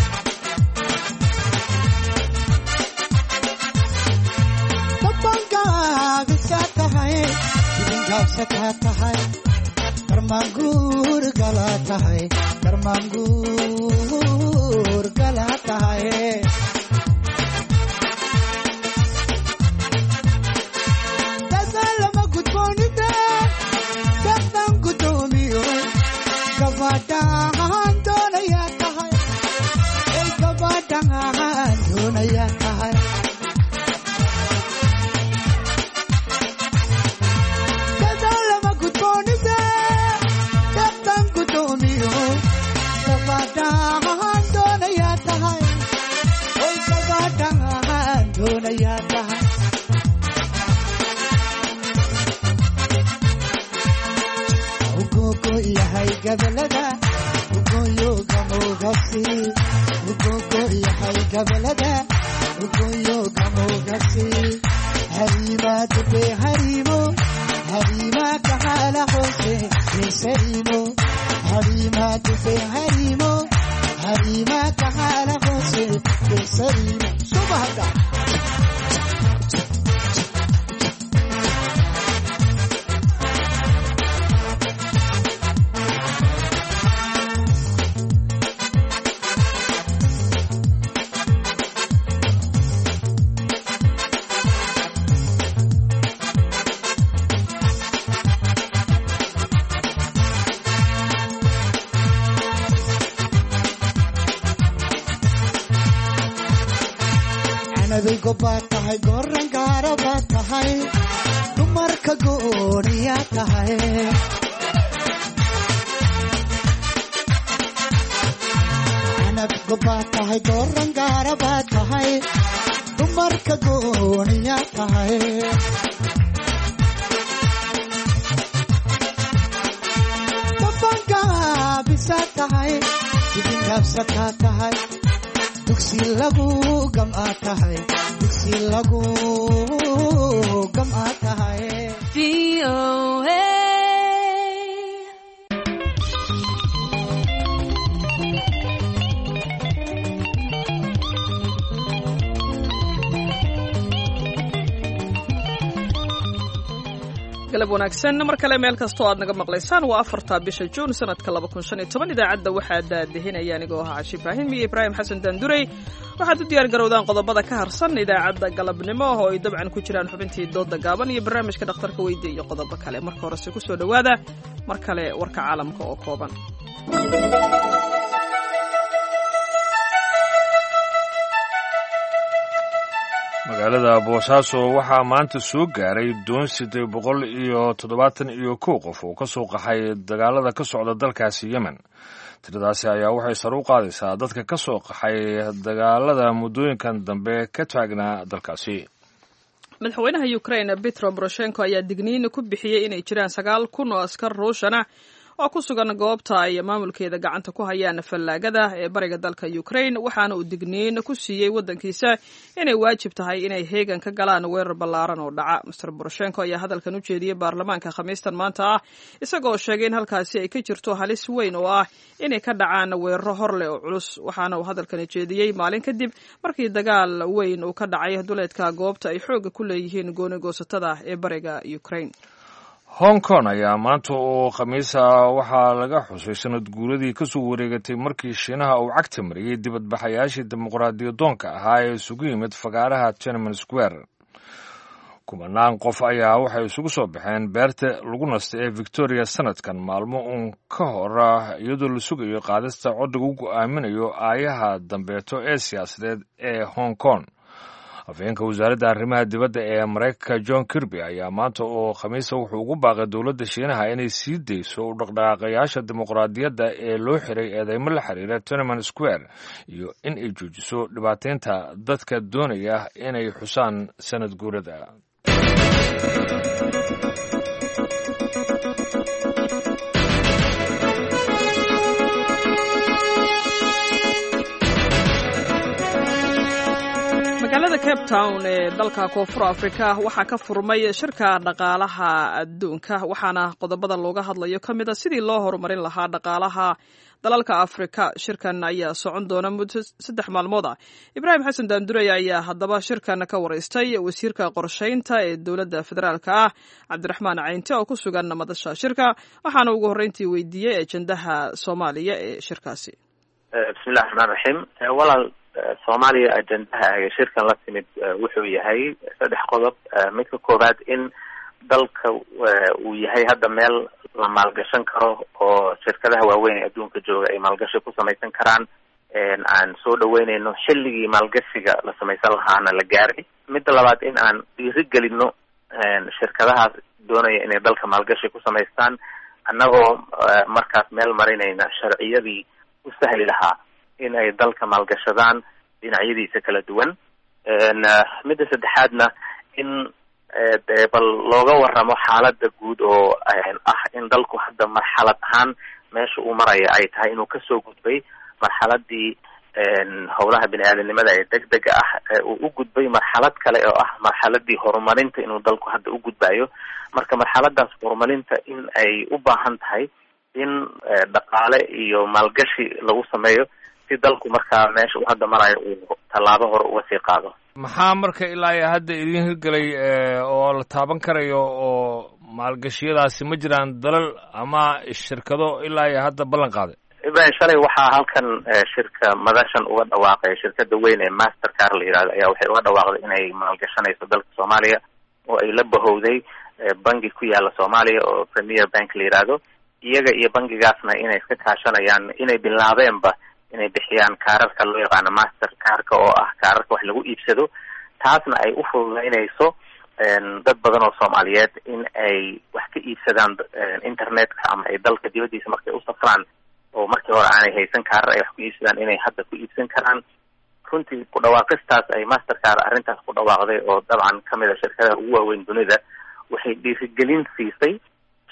dabangaabisa tahay dibingaabsataa tahay darmaanguur gala tahay darmaanguur gala tahay gabadhaan doonayaa tahay ay gabadhaan doonayaa tahay dadaal lama gudboonide dadtan gudoomiyo gabadhaan doonayaa tahay ay gabadhaan doonayaa tahay ugogo yahay gabalada ugoyo gamogasi ugogo yahay gabalada ugoyo gamogasi harima dube harimo harima kahala hose kesarimo harima dube harimo harima kahala hose kesarimo subahada anadaygo baa tahay goran gaara baa tahay dumarka gooniya tahay anadgo baa tahay goran gaara baa tahay dumarka gooniya tahay dabangaabisa tahay dibingaabsataa tahay dugsi lagu gam'a tahay dugsi lagu gam'a tahay galab wanaagsan mar kale meel kastoo aad naga maqlaysaan waa afarta bisha juun sanadka laba kun shan iyo toban idaacadda waxaa daadihinaya anigoo ahaa cashi ibraahim iyo ibraahim xasan daandurey waxaad u diyaar garowdaan qodobada ka harsan idaacadda galabnimo oo ay dabcan ku jiraan xubintii dooda gaaban iyo barnaamijka dhakhtarka weydiya iyo qodobo kale marka horese kusoo dhowaada mar kale warka caalamka oo kooban magaalada boosaaso waxaa maanta soo gaaray doon siddeed boqol iyo toddobaatan iyo kow qof oo ka soo qaxay dagaalada ka socda dalkaasi yemen tiradaasi ayaa waxay sare u qaadaysaa dadka ka soo qaxay dagaalada muddooyinkan dambe ka taagnaa dalkaasi madaxweynaha ukrain petro boroshenko ayaa digniin ku bixiyey inay jiraan sagaal kun oo askar ruushana oo ku sugan goobta ay maamulkeeda gacanta ku hayaan fallaagada ee bariga dalka ukrain waxaana uu digniin ku siiyey waddankiisa inay waajib tahay inay heegan ka galaan weerar ballaaran oo dhaca master boroshenko ayaa hadalkan u jeediyey baarlamaanka khamiistan maanta ah isagoo sheegay in halkaasi ay ka jirto halis weyn oo ah inay ka dhacaan weeraro hor leh oo culus waxaana uu hadalkani jeediyey maalin kadib markii dagaal weyn uu ka dhacay duleedka goobta ay xoogga ku leeyihiin goonigoosatada ee bariga ukrain hong kong ayaa maanta oo khamiisa waxaa laga xusay sanad guuradii ka soo wareegatay markii shiinaha uu cagta mariyey dibadbaxayaashii dimuqraadiyadoonka ahaa ee isugu yimid fagaaraha tiananmen square kumanaan qof ayaa waxay isugu soo baxeen beerta lagu nasta ee victoria sanadkan maalmo uun ka hor iyadoo la sugayo qaadista coddiga u go'aaminayo aayaha dambeeto ee siyaasadeed ee hong kong afhayeenka wasaaradda arrimaha dibadda ee maraykanka john kirby ayaa maanta oo khamiisa wuxuu ugu baaqay dowladda shiinaha inay sii dayso u dhaqdhaqaaqayaasha dimuqraadiyadda ee loo xiray eedeymo la xiriira tonaman square iyo in ay joojiso dhibaataynta dadka doonaya inay xusaan sanad guurada magaalada cape town ee dalka koonfur afrika waxaa ka furmay shirka dhaqaalaha adduunka waxaana qodobada looga hadlayo ka mid a sidii loo horumarin lahaa dhaqaalaha dalalka afrika shirkan ayaa socon doona muddo saddex maalmood ah ibraahim xasan daandurey ayaa haddaba shirkan ka waraystay wasiirka qorshaynta ee dowladda federaalka ah cabdiraxmaan caynte oo ku sugan madasha shirka waxaana ugu horreyntii weydiiyey ajendaha soomaaliya ee shirkaasi bismillahi raxmaan raxiim walaal soomaaliya ajendaha ee shirkan la timid wuxuu yahay saddex qodob midka koowaad in dalka uu yahay hadda meel la maalgashan karo oo shirkadaha waaweyn ee adduunka jooga ay maalgashi ku samaysan karaan aan soo dhaweyneyno xilligii maalgashiga la samaysan lahaana la gaaray midda labaad in aan dhiirigelino shirkadahaas doonaya inay dalka maalgashi ku samaystaan annagoo markaas meel marinayna sharciyadii u sahli lahaa in ay dalka maalgashadaan dhinacyadiisa kala duwan midda saddexaadna in dee bal looga waramo xaalada guud oo ah in dalku hadda marxalad ahaan meesha uu maraya ay tahay inuu kasoo gudbay marxaladii howlaha bini aadamnimada ee deg dega ah uu u gudbay marxalad kale oo ah marxaladii horumarinta inuu dalku hadda u gudbayo marka marxaladaas horumarinta in ay u baahan tahay in dhaqaale iyo maalgashi lagu sameeyo si dalku markaa meesha uu hadda marayo uu tallaabo hore uga sii qaado maxaa marka ilaa iyo hadda idin hirgelay oo la taaban karayo oo maalgashiyadaasi ma jiraan dalal ama shirkado ilaa iyo hadda ballan qaaday ibrahim shalay waxaa halkan shirka madashan uga dhawaaqay shirkada weyn ee master car la yihahdo ayaa waxay uga dhawaaqday inay maalgashanayso dalka soomaaliya oo ay la bahowday bangi ku yaala soomaaliya oo premier bank la yihahdo iyaga iyo bangigaasna inay iska kaashanayaan inay bilaabeenba inay bixiyaan kaararka loo yaqaano master carka oo ah kaararka wax lagu iibsado taasna ay u fududeynayso dad badan oo soomaaliyeed in ay wax ka iibsadaan internetka ama ay dalka dibaddiisa markay u safraan oo markii hore aanay haysan kaarar ay wax ku iibsadaan inay hadda ku iibsan karaan runtii ku dhawaaqistaas ay master car arrintaas ku dhawaaqday oo dabcan kamid a shirkadaha ugu waaweyn dunida waxay dhiirigelin siisay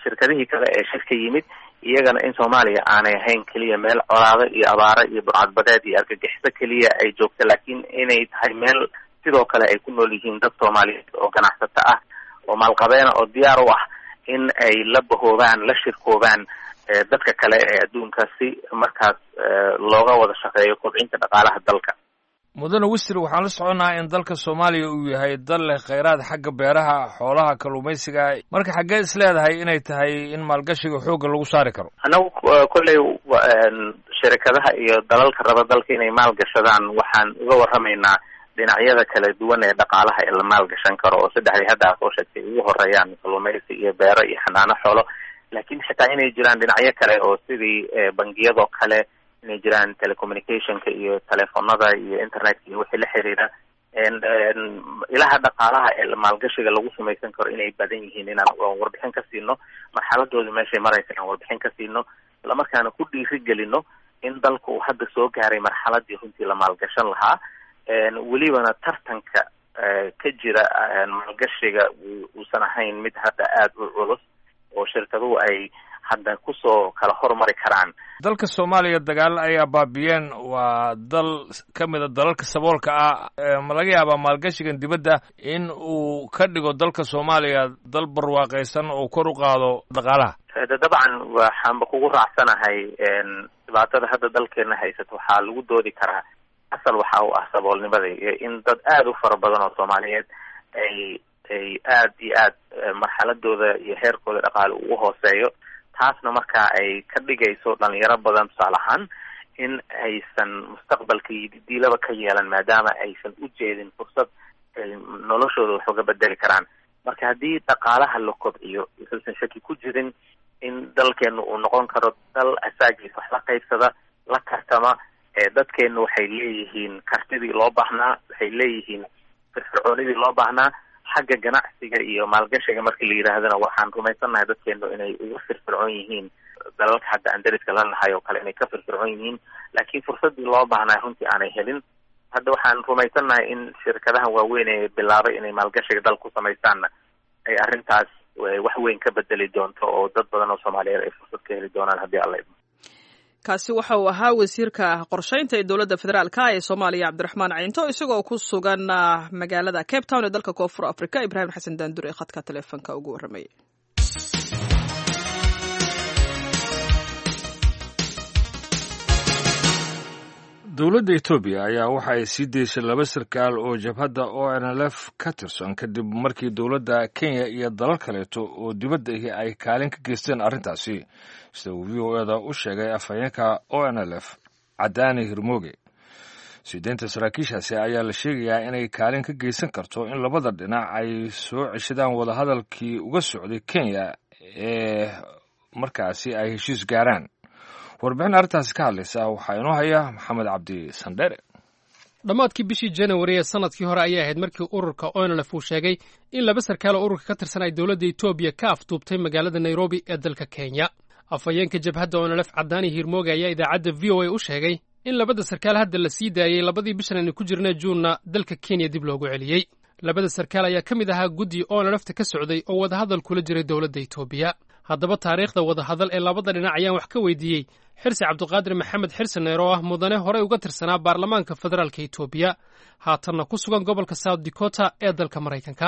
shirkadihii kale ee shirka yimid iyagana in soomaaliya aanay ahayn keliya meel colaado iyo abaaro iyo burcadbadeed iyo argagixiso keliya ay joogto laakiin inay tahay meel sidoo kale ay ku nool yihiin dad soomaaliyeed oo ganacsato ah oo maalqabeena oo diyaar u ah in ay la bahoobaan la shirkoobaan dadka kale ee adduunka si markaas looga wada shaqeeyo kobcinta dhaqaalaha dalka mudane wisir waxaan la soconaa in dalka soomaaliya uu yahay dal leh kheyraad xagga beeraha xoolaha kalluumaysiga marka xaggee is leedahay inay tahay in maalgashiga xoogga lagu saari karo annagu kolley shirikadaha iyo dalalka raba dalka inay maalgashadaan waxaan uga warramaynaa dhinacyada kala duwan ee dhaqaalaha ee la maalgashan karo oo saddexdii hadda a soo sheegtay ugu horeeyaan kalluumaysi iyo beero iyo xanaano xoolo laakiin xitaa inay jiraan dhinacyo kale oo sidii bangiyadoo kale inay jiraan telecommunicationka iyo telefonada iyo internetka iyo wixii la xiriira ilaha dhaqaalaha ee maalgashiga lagu samaysan karo inay badan yihiin inaan warbixin ka siino marxaladooda meeshay maraysa inaan warbixin ka siino islamarkaana ku dhiiri gelino in dalka uu hadda soo gaaray marxaladii runtii la maalgashan lahaa welibana tartanka ka jira maalgashiga uusan ahayn mid hadda aada u culus oo shirkaduhu ay hadda kusoo kala hormari karaan dalka soomaaliya dagaalo ayaa baabiyeen waa dal ka mida dalalka saboolka ah ma laga yaabaa maalgashigan dibadda in uu ka dhigo dalka soomaaliya dal barwaaqaysan oo kor u qaado dhaqaalaha dabcan waxaanba kugu raacsanahay dhibaatada hadda dalkeena haysato waxaa lagu doodi karaa asal waxa u ah saboolnimada iyo in dad aada u fara badan oo soomaaliyeed ay ay aada iyo aad marxaladooda iyo heerkooda dhaqaale ugu hooseeyo taasna markaa ay ka dhigayso dhalinyaro badan tusaale ahaan in aysan mustaqbalka diilaba ka yeelan maadaama aysan u jeedin fursad ay noloshooda wax uga bedeli karaan marka haddii dhaqaalaha la kobciyo wuxuusan shaki ku jirin in dalkeenu uu noqon karo dal asaagiis wax la qaybsada la tartama dadkeenu waxay leeyihiin kartidii loo baahnaa waxay leeyihiin firfircoonidii loo baahnaa xagga ganacsiga iyo maalgashiga markii la yidhaahdana waxaan rumaysannahay dadkeenu inay uga firfircoon yihiin dalalka hadda aan dariska la nahay oo kale inay ka firfircoon yihiin laakiin fursadii loo baahnaa runtii aanay helin hadda waxaan rumaysannahay in shirkadaha waaweyn ee bilaabay inay maalgashiga dal ku samaystaanna ay arrintaas wax weyn ka bedeli doonto oo dad badan oo soomaaliyeed ay fursad ka heli doonaan haddii alla idmo kaasi waxa uu ahaa wasiirka qorshaynta ee dowladda federaalka ee soomaaliya cabdiraxmaan caynto isagoo ku sugan magaalada cape town ee dalka koonfur africa ibraahim xasan daandur ee khadka taleefonka ugu warramayay dowladda etoobiya ayaa waxa ay sii daysay laba sarkaal oo jabhadda o n l f ka tirsan kadib markii dowladda kenya iyo dalal kaleeto oo dibadda ahi ay kaalin ka geysteen arrintaasi sida uu v o eda u sheegay afhayeenka o n l f cadaani hirmooge siideynta saraakiishaasi ayaa la sheegayaa inay kaalin ka geysan karto in labada dhinac ay soo ceshadaan wadahadalkii uga socday kenya ee markaasi ay heshiis gaaraan warbixin arrintaasi ka hadlaysa waxaa inoo haya maxamed cabdi sandhere dhammaadkii bishii janawari ee sanadkii hore ayay ahayd markii ururka onlf uu sheegay in laba sarkaal oo ururka ka tirsan ay dowladda etoobiya ka afduubtay magaalada nairobi ee dalka kenya afhayeenka jabhadda onlf cadaani hiirmooge ayaa idaacadda v o a u sheegay in labada sarkaal hadda la sii daayey labadii bishan aynu ku jirna juunna dalka kenya dib loogu celiyey labada sarkaal ayaa ka mid ahaa guddi onlfta ka socday oo wadahadal kula jiray dowladda etoobiya haddaba taariikhda wadahadal ee labada dhinac ayaan wax ka weydiiyey xirsi cabdiqaadir maxamed xirsaneer oo ah mudane horey uga tirsanaa baarlamaanka federaalka etoobiya haatanna ku sugan gobolka south dakota ee dalka maraykanka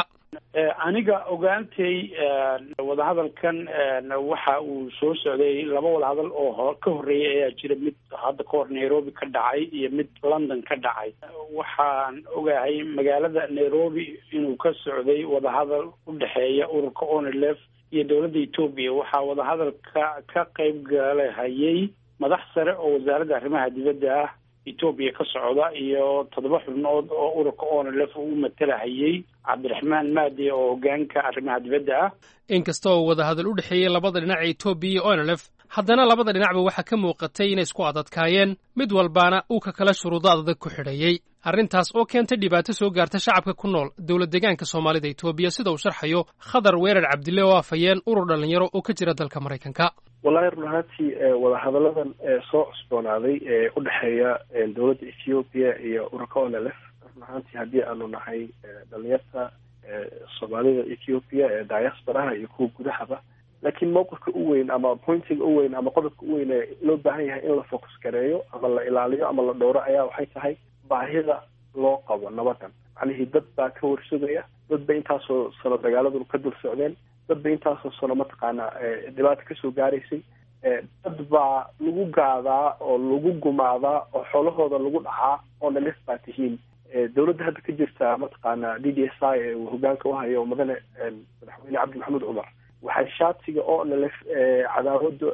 aniga ogaantay wadahadalkan waxa uu soo socday laba wadahadal oo ka horreeyay ayaa jira mid hadda ka hor nairobi ka dhacay iyo mid london ka dhacay waxaan ogahay magaalada nairobi inuu ka socday wadahadal u dhexeeya ururka onlf iyo dowladda etoobiya waxaa wadahadalka ka qayb galahayay madax sare oo wasaaradda arrimaha dibadda ah etoobiya ka socda iyo toddoba xubnood oo ururka onlf uu matalahayay cabdiraxmaan maadi oo hogaanka arrimaha dibadda ah inkasta oo wadahadal u dhexeeyey labada dhinac ee etoobiya iyo onlf haddana labada dhinacba waxaa ka muuqatay inay isku adadkaayeen mid walbaana uu ka kala shuruudo adag ku xidhayey arrintaas oo keentay dhibaato soo gaarta shacabka ku nool dowlad deegaanka soomaalida etoobiya sida uu sharxayo khadar weerar cabdille oo afhayeen urur dhallinyaro oo ka jira dalka maraykanka wallahi run ahaantii wadahadalladan soo cusboonaaday ee u dhexeeya dowladda ethoobiya iyo ururka onlf run ahaantii haddii aanu nahay dhalinyarta soomaalida ethoobiya ee diasporaha iyo kuwa gudahaba laakiin mowqifka u weyn ama pointiga u weyn ama qodobka u weyn ee loo baahan yahay in la focus gareeyo ama la ilaaliyo ama la dhowro ayaa waxay tahay baahida loo qabo nabadan macnihii dad baa ka warsugaya dad bay intaasoo sano dagaaladuna ka dul socdeen dad bay intaasoo sano mataqaanaa dhibaata kasoo gaaraysay dad baa lagu gaadaa oo lagu gumaadaa oo xoolahooda lagu dhacaa oo nalif baa tihiin dowladda hadda ka jirta mataqaana d d s i ee uu hogaanka uhayo mudane madaxweyne cabdi maxamuud cumar waxay shaatiga oo nalef cadaawada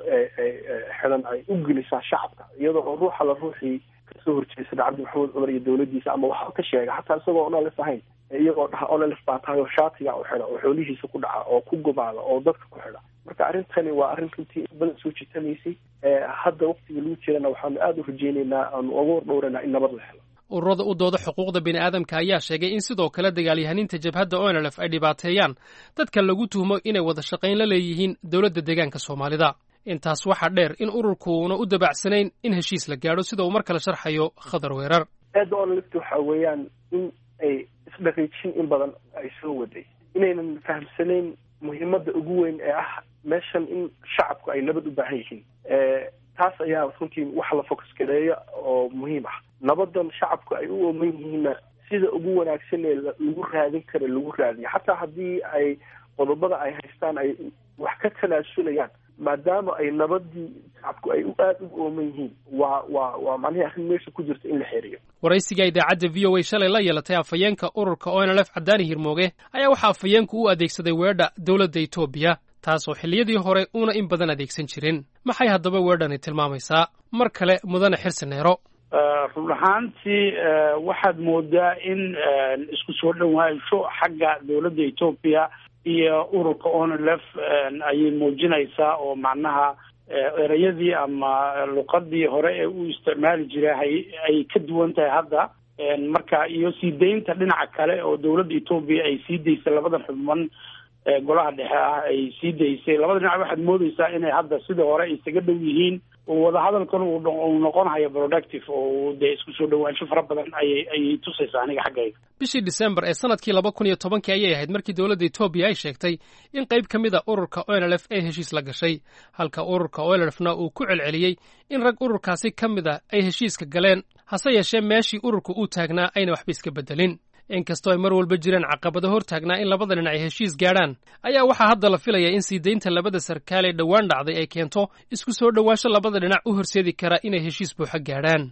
xidan ay u gelisaa shacabka iyadoo oo ruuxa la ruuxii kasoo horjeesada cabdi maxamuud cumar iyo dowladdiisa ama waxba ka sheega xataa isagoo onalef ahayn iyagoo dhaha onalef baa tahay oo shaatiga u xidha oo xoolihiisa ku dhaca oo ku gumaada oo dadka ku xidha marka arrintani waa arrin runtii in badan soo jitamaysay hadda waqtiga lagu jirana waxaanu aada u rajeyneynaa aanu uga wardhowranaa in nabad la helo ururada u dooda xuquuqda bini'aadamka ayaa sheegay in sidoo kale dagaalyahaniinta jabhadda onlf ay dhibaateeyaan dadka lagu tuhmo inay wada shaqayn la leeyihiin dowladda deegaanka soomaalida intaas waxaa dheer in ururkuuna u dabacsanayn in heshiis la gaadho sida uu mar kale sharxayo khadar weerar eedda onlft waxa weeyaan in ay isdhaqiijin in badan ay soo waday inaynan fahamsanayn muhiimadda ugu weyn ee ah meeshan in shacabku ay nabad u baahan yihiin taas ayaa runtii wax la focus gareeya oo muhiim ah nabadan shacabku ay u ooman yihiinna sida ugu wanaagsan ee lagu raadin kara lagu raadiyo xataa haddii ay qodobada ay haystaan ay wax ka tanaasulayaan maadaama ay nabadii shacabku ay aada ugu ooman yihiin waa waa waa macnihii arrin meesha ku jirta in la xeeriyo waraysiga idaacadda v o a shalay la yeelatay afhayeenka ururka onlf cadaani hirmooge ayaa waxaa afhayeenku u adeegsaday weedha dowladda etoobiya taasoo xilliyadii hore uuna in badan adeegsan jirin maxay haddaba weedhani tilmaamaysaa mar kale mudane xirsineero run ahaantii waxaad moodaa in isku soo dhowaansho xagga dowladda etoobiya iyo ururka onlf ayay muujinaysaa oo macnaha ereyadii ama luqadii hore ee uu isticmaali jiray ay ka duwan tahay hadda marka iyo sii daynta dhinaca kale oo dowladda etoobiya ay sii daysay labadan xubman golaha dhexe ah ay sii daysay labada dhinac waxaad moodeysaa inay hadda sidii hore isaga dhow yihiin wadahadalkan uu noqonayo productive oo dee isku soo dhowaansho fara badan ayay ayay tusaysaa aniga xaggayga bishii disembar ee sanadkii laba kun iyo tobankii ayay ahayd markii dowladda etoobiya ay sheegtay in qayb ka mid a ururka onlf ay heshiis la gashay halka ururka onlfna uu ku celceliyey in rag ururkaasi ka mid a ay heshiiska galeen hase yeeshee meeshii ururka uu taagnaa ayna waxba iska beddelin inkastoo ay mar walba jiraan caqabado hor taagnaa in labada dhinac ay heshiis gaadhaan ayaa waxaa hadda la filayaa in sii daynta labada sarkaal ee dhowaan dhacday ay keento isku soo dhowaansho labada dhinac u horseedi kara inay heshiis buuxa gaadhaan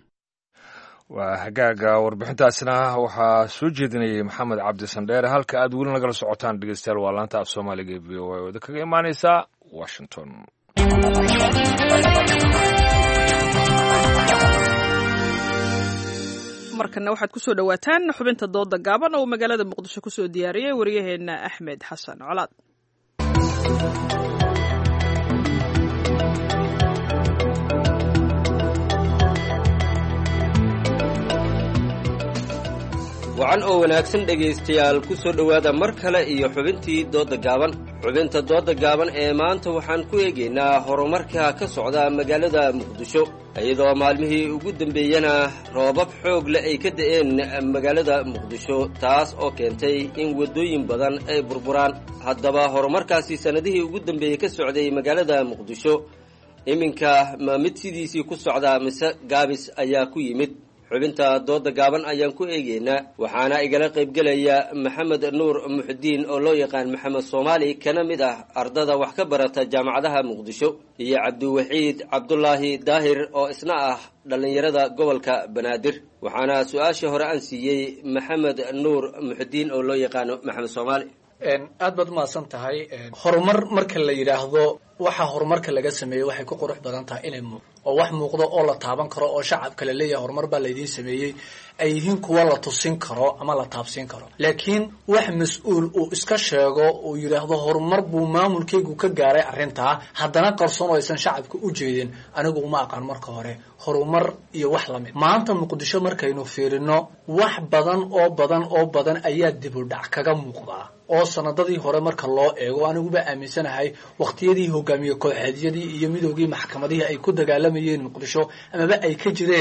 waa hagaaga warbixintaasna waxaa soo jeedinayay maxamed cabdi sandheere halka aad weli nagala socotaan dhegeystayaal waa laanta af soomaaliga ee v o a ooda kaga imaaneysaa washington markana waxaad kusoo dhowaataan xubinta dooda gaaban oo magaalada muqdisho kusoo diyaariyey waryaheena axmed xasan colaad wacan oo wanaagsan dhegaystayaal ku soo dhowaada mar kale iyo xubintii doodda gaaban xubinta doodda gaaban ee maanta waxaan ku eegaynaa horumarka ka socda magaalada muqdisho iyadoo maalmihii ugu dambeeyena roobab xoog leh ay ka da'een magaalada muqdisho taas oo keentay in waddooyin badan ay burburaan haddaba horumarkaasi sannadihii ugu dambeeyey ka socday magaalada muqdisho iminka ma mid sidiisii ku socdaa mise gaabis ayaa ku yimid xubinta dooda gaaban ayaan ku eegaynaa waxaana igala qaybgelaya maxamed nuur muxudiin oo loo yaqaan maxamed soomaali kana mid ah ardada wax ka barata jaamacadaha muqdisho iyo cabdiwaxiid cabdulaahi daahir oo isna ah dhallinyarada gobolka banaadir waxaana su-aashii hore aan siiyey maxamed nuur muxudiin oo loo yaqaano maxamed soomaali aad baad umahadsan tahay horumar marka la yidhaahdo waxa horumarka laga sameeyey waxay ku qurux badan tahay inay muuq oo wax muuqdo oo la taaban karo oo shacabka la leeyahay horumar baa laydiin sameeyey ay yihiin kuwa la tusin karo ama la taabsiin karo laakiin wax mas-uul uu iska sheego uu yidhaahdo horumar buu maamulkaygu ka gaaray arrintaa haddana qarsoon oo aysan shacabka u jeedin anigu uma aqaan marka hore horumar iyo wax lamid maanta muqdisho markaynu fiirino wax badan oo badan oo badan ayaa dibudhac kaga muuqdaa oo sanadadii hore marka loo eego aniguba aaminsanahay waqtiyadii hogaamiye kooxeedyadii iyo midoogii maxkamadihii ay ku dagaalamayeen muqdisho amaba ay ka jireen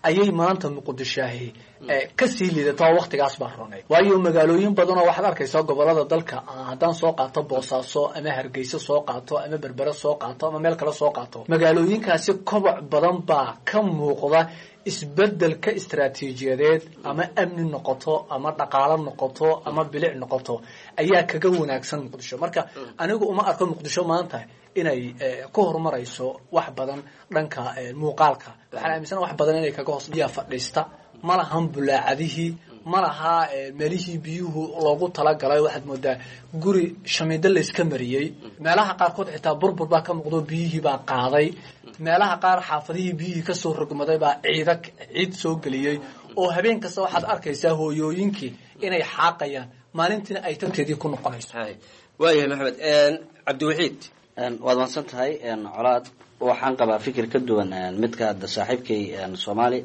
ayay maanta muqdishaahi kasii liidataa waktigaas baa roneyd waayo magaalooyin badan oo waxaad arkaysaa gobolada dalka haddaan soo qaato boosaaso ama hargeysa soo qaato ama berbere soo qaato ama meel kale soo qaato magaalooyinkaasi koboc badan baa ka muuqda isbedelka istaraatiijiyadeed ama amni noqoto ama dhaqaalo noqoto ama bilic noqoto ayaa kaga wanaagsan muqdisho marka anigu uma arko muqdisho maanta inay ku horumarayso wax badan dhanka muuqaalka waxaan aaminsana wax badan inay kaga hoos biyaa fadhiista ma lahan bulaacadihii ma laha meelihii biyuhu loogu talagalay waxaad moodaa guri shamiido layska mariyey meelaha qaarkood xitaa burbur baa ka muuqdo biyihii baa qaaday meelaha qaar xaafadihii biyihii kasoo rogmaday baa ciida ciid soo geliyey oo habeen kasta waxaad arkaysaa hooyooyinkii inay xaaqayaan maalintiina ay tanteedii ku noqonayso waayahay maxamed cabdiwaxiid waad mahadsan tahay colaad waxaan qabaa fikir ka duwan midka hadda saaxiibkay soomaali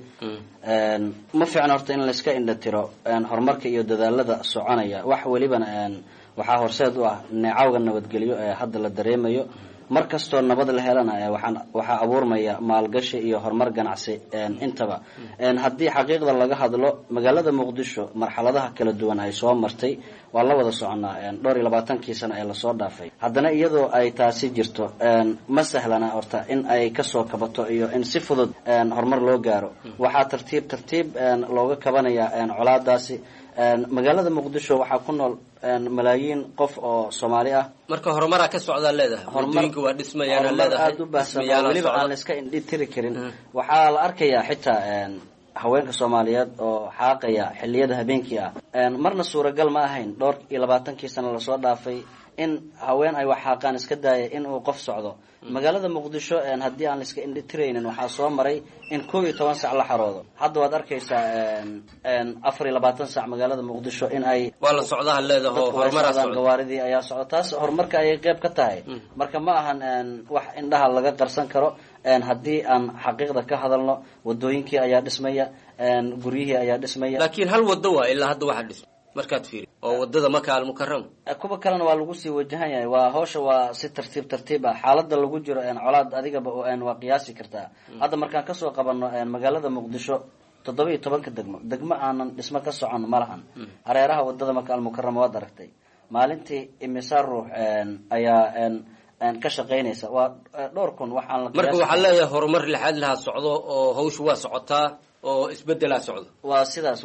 ma fiicna horta in layska indhatiro horumarka iyo dadaalada soconaya wax welibana waxaa horseed u ah neecawga nabadgelyo ee hadda la dareemayo mar kastoo nabad la helana waxaan waxaa abuurmaya maalgashi iyo horumar ganacsi intaba haddii xaqiiqda laga hadlo magaalada muqdisho marxaladaha kala duwan ay soo martay waa la wada soconaa dhowr iyo labaatankii sano ee lasoo dhaafay haddana iyadoo ay taasi jirto ma sahlana horta in ay kasoo kabato iyo in si fudud horumar loo gaaro waxaa tartiib tartiib looga kabanaya colaadaasi magaalada muqdisho waxaa ku nool malaayiin qof oo soomaali ah marka horumaraa ka socdaa leedahay wadooyinka waa dhismayaan horumar aada u baahsan oo weliba aan la iska indhi tiri karin waxaa la arkayaa xitaa haweenka soomaaliyeed oo xaaqaya xiliyada habeenkii ah marna suuragal ma ahayn dhowr iyo labaatankii sano lasoo dhaafay in haween ay wax xaaqaan iska daaya in uu qof socdo magaalada muqdisho haddii aan laiska indhitiraynin waxaa soo maray in kow iyo toban sac la xaroodo hadda waad arkaysaa afar iyo labaatan sac magaalada muqdisho in ay waa la socdaha leedaho horumaraa socda gawaaridii ayaa socda taas horumarka ayay qeyb ka tahay marka ma ahan wax indhaha laga qarsan karo haddii aan xaqiiqda ka hadalno wadooyinkii ayaa dhismaya guryihii ayaa dhismaya laakiin hal wado waa ilaa hadda waxaa dhisma markaad fiiri oo wadada maka almukarama kuwa kalena waa lagu sii wajahan yahay waa hawsha waa si tartiib tartiib ah xaalada lagu jiro colaad adigaba waa qiyaasi kartaa hadda markaan kasoo qabano magaalada muqdisho toddoba iyo tobanka degmo degmo aanan dhismo ka socon ma lahan hareeraha wadada maka almukarama waad aragtay maalintii imisa ruux ayaa ka shaqaynaysa waa dhowr kun waxaan la marka waxaa leeyahay horumar lixaad lahaa socdo oo hawsha waa socotaa oo isbedelaa socdo waa sidaas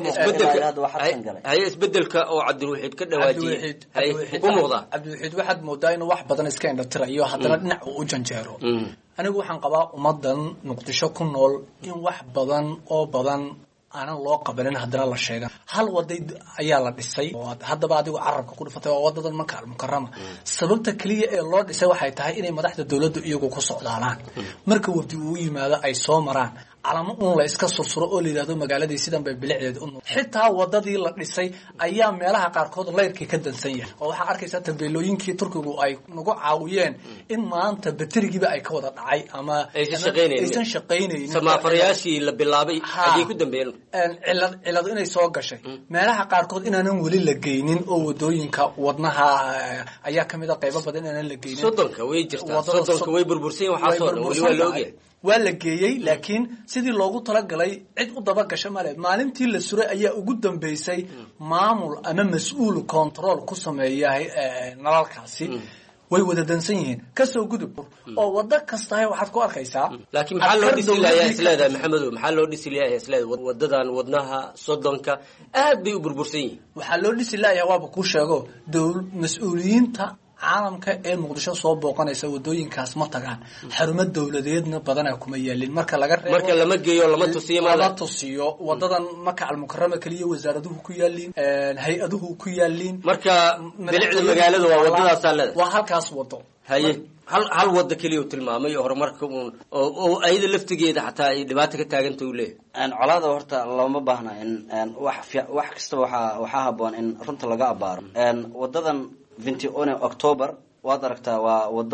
haye isbedelka oo cabdiwaxiid ka dhawaajiyey u muuqdaa cabdiwaxiid waxaad moodaa inuu wax badan iska indhatirayo haddana dhinac uu u janjeero anigu waxaan qabaa ummadan muqdisho ku nool in wax badan oo badan aanan loo qabanin haddana la sheegan hal waday ayaa la dhisay haddaba adigu carabka ku dhufatay waa wadadan maka almukarama sababta keliya ee loo dhisay waxay tahay inay madaxda dowladdu iyagu ku socdaalaan marka wafdi uu yimaado ay soo maraan calamo uun la iska sursuro oo la yidhahdo magaaladii sidan bay bilicdeed u xitaa wadadii la dhisay ayaa meelaha qaarkood layrkii ka dansan yahay oo waxaa arkaysaa tabeelooyinkii turkigu ay nagu caawiyeen in maanta baterigiiba ay ka wada dhacay ama aysan shaqaynaynin samaafarayaashii la bilaabay ayay ku dambeeyeen cilad ciladu inay soo gashay meelaha qaarkood inaanan weli la geynin oo wadooyinka wadnaha ayaa kamid a qaybo badan inaanan la geynin soddonka way jirtaa soddonka way burbursan waxaasoo dhan weli waa la ogyahay waa la geeyey laakiin sidii loogu talagalay cid u dabagasha male maalintii la suray ayaa ugu dambeysay maamul ama mas-uul control ku sameeya nalalkaasi way wada dansan yihiin kasoo gudub oo wado kastahay waxaad ku arkaysaa laakiin maxaa loo dhisi layaa isleedahay maxamedow maxaa loo dhisi layaa isleedahay wadadan wadnaha soddonka aad bay u burbursan yihiin waxaa loo dhisi layaa waaba kuu sheego dowl mas-uuliyiinta caalamka ee muqdisho soo booqanaysa wadooyinkaas ma tagaan xarumo dowladeedna badanaa kuma yaalin marka laga reebo marka lama geeyo lama tusiyo lama tusiyo wadadan maka almukarama keliya wasaaraduhu ku yaaliin hay-aduhu ku yaaliin marka bilicda magaalada waa wadadaasaa leedahay waa halkaas wado haye hal hal wada keliya u tilmaamay oo horumarka uun oo ayada laftigeeda xataa ay dhibaato ka taaganta u leeyahay colaada horta looma baahna in wax wax kastaba waxaa waxaa haboon in runta laga abaaro wadadan vinti one october waad aragtaa waa wado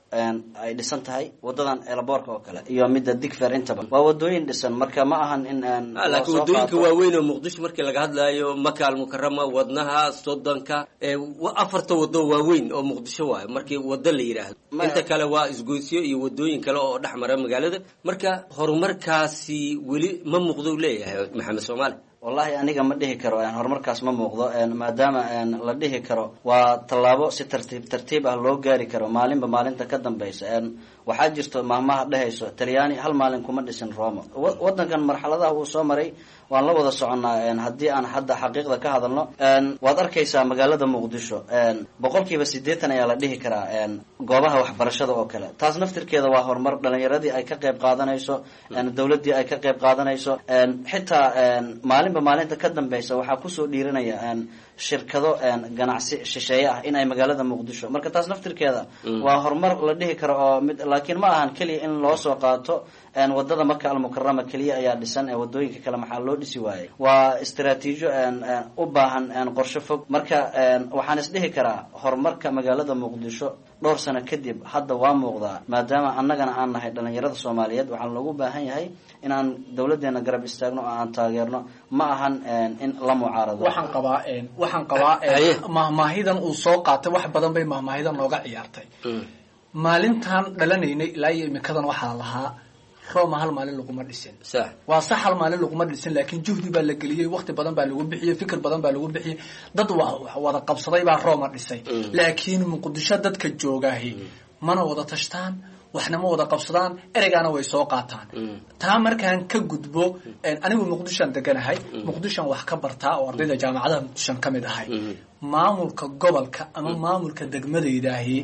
ay dhisan tahay wadadan elaboorka oo kale iyo midda digfer intaba waa wadooyin dhisan marka ma ahan in laakiin wadooyinka waaweyn oo muqdisho markii laga hadlaayo maka almukarama wadnaha soddonka afarta wado waaweyn oo muqdisho waayo markii wado la yidhaahdo inta kale waa isgoysyo iyo wadooyin kale oo dhex mara magaalada marka horumarkaasi weli ma muuqdo leeyahay maxamed soomaali wallahi aniga ma dhihi karo horumarkaas ma muuqdo maadaama la dhihi karo waa tallaabo si tartiib tartiib ah loo gaari karo maalinba maalinta ka dambeysa waxaa jirto maahmaha dhehayso talyaani hal maalin kuma dhisin roma wadankan marxaladaha uu soo maray waan la wada soconnaa haddii aan hadda xaqiiqda ka hadalno waad arkaysaa magaalada muqdisho boqolkiiba sideetan ayaa la dhihi karaa goobaha waxbarashada oo kale taas naftirkeeda waa horumar dhalinyaradii ay ka qayb qaadanayso dowladdii ay ka qayb qaadanayso xitaa maalinba maalinta ka dambeysa waxaa kusoo dhiiranaya shirkado ganacsi shisheeye ah in ay magaalada muqdisho marka taas naftirkeeda waa horumar la dhihi karo oo mid laakiin ma ahan keliya in loo soo qaato wadada maka almukarama keliya ayaa dhisan wadooyinka kale maxaa loo dhisi waayey waa istaraatiijo u baahan qorshe fog marka waxaan isdhihi karaa horumarka magaalada muqdisho dhowr sano kadib hadda waa muuqdaa maadaama annagana aan nahay dhalinyarada soomaaliyeed waxaa loogu baahan yahay in aan dowladeena garab istaagno oo aan taageerno ma ahan in la mucaarado waxaan qabaa waxaan qabaa mahmaahidan uu soo qaatay wax badan bay mahmaahidan nooga ciyaartay maalintan dhalanaynay ilaa iyo imikadan waxaa lahaa roma hal maalin laguma dhisin waa sax hal maalin laguma dhisin laakiin juhdi baa la geliyey wakti badan baa lagu bixiyey fikir badan baa lagu bixiyey dad wada qabsaday baa roma dhisay laakiin muqdisho dadka joogaahi mana wada tashtaan waxna ma wada qabsadaan ereygaana way soo qaataan taa markaan ka gudbo anigu muqdishoan deganahay muqdishoan wax ka bartaa oo ardayda jaamacadaha muqdishoan ka mid ahay maamulka gobolka ama maamulka degmadaydaahi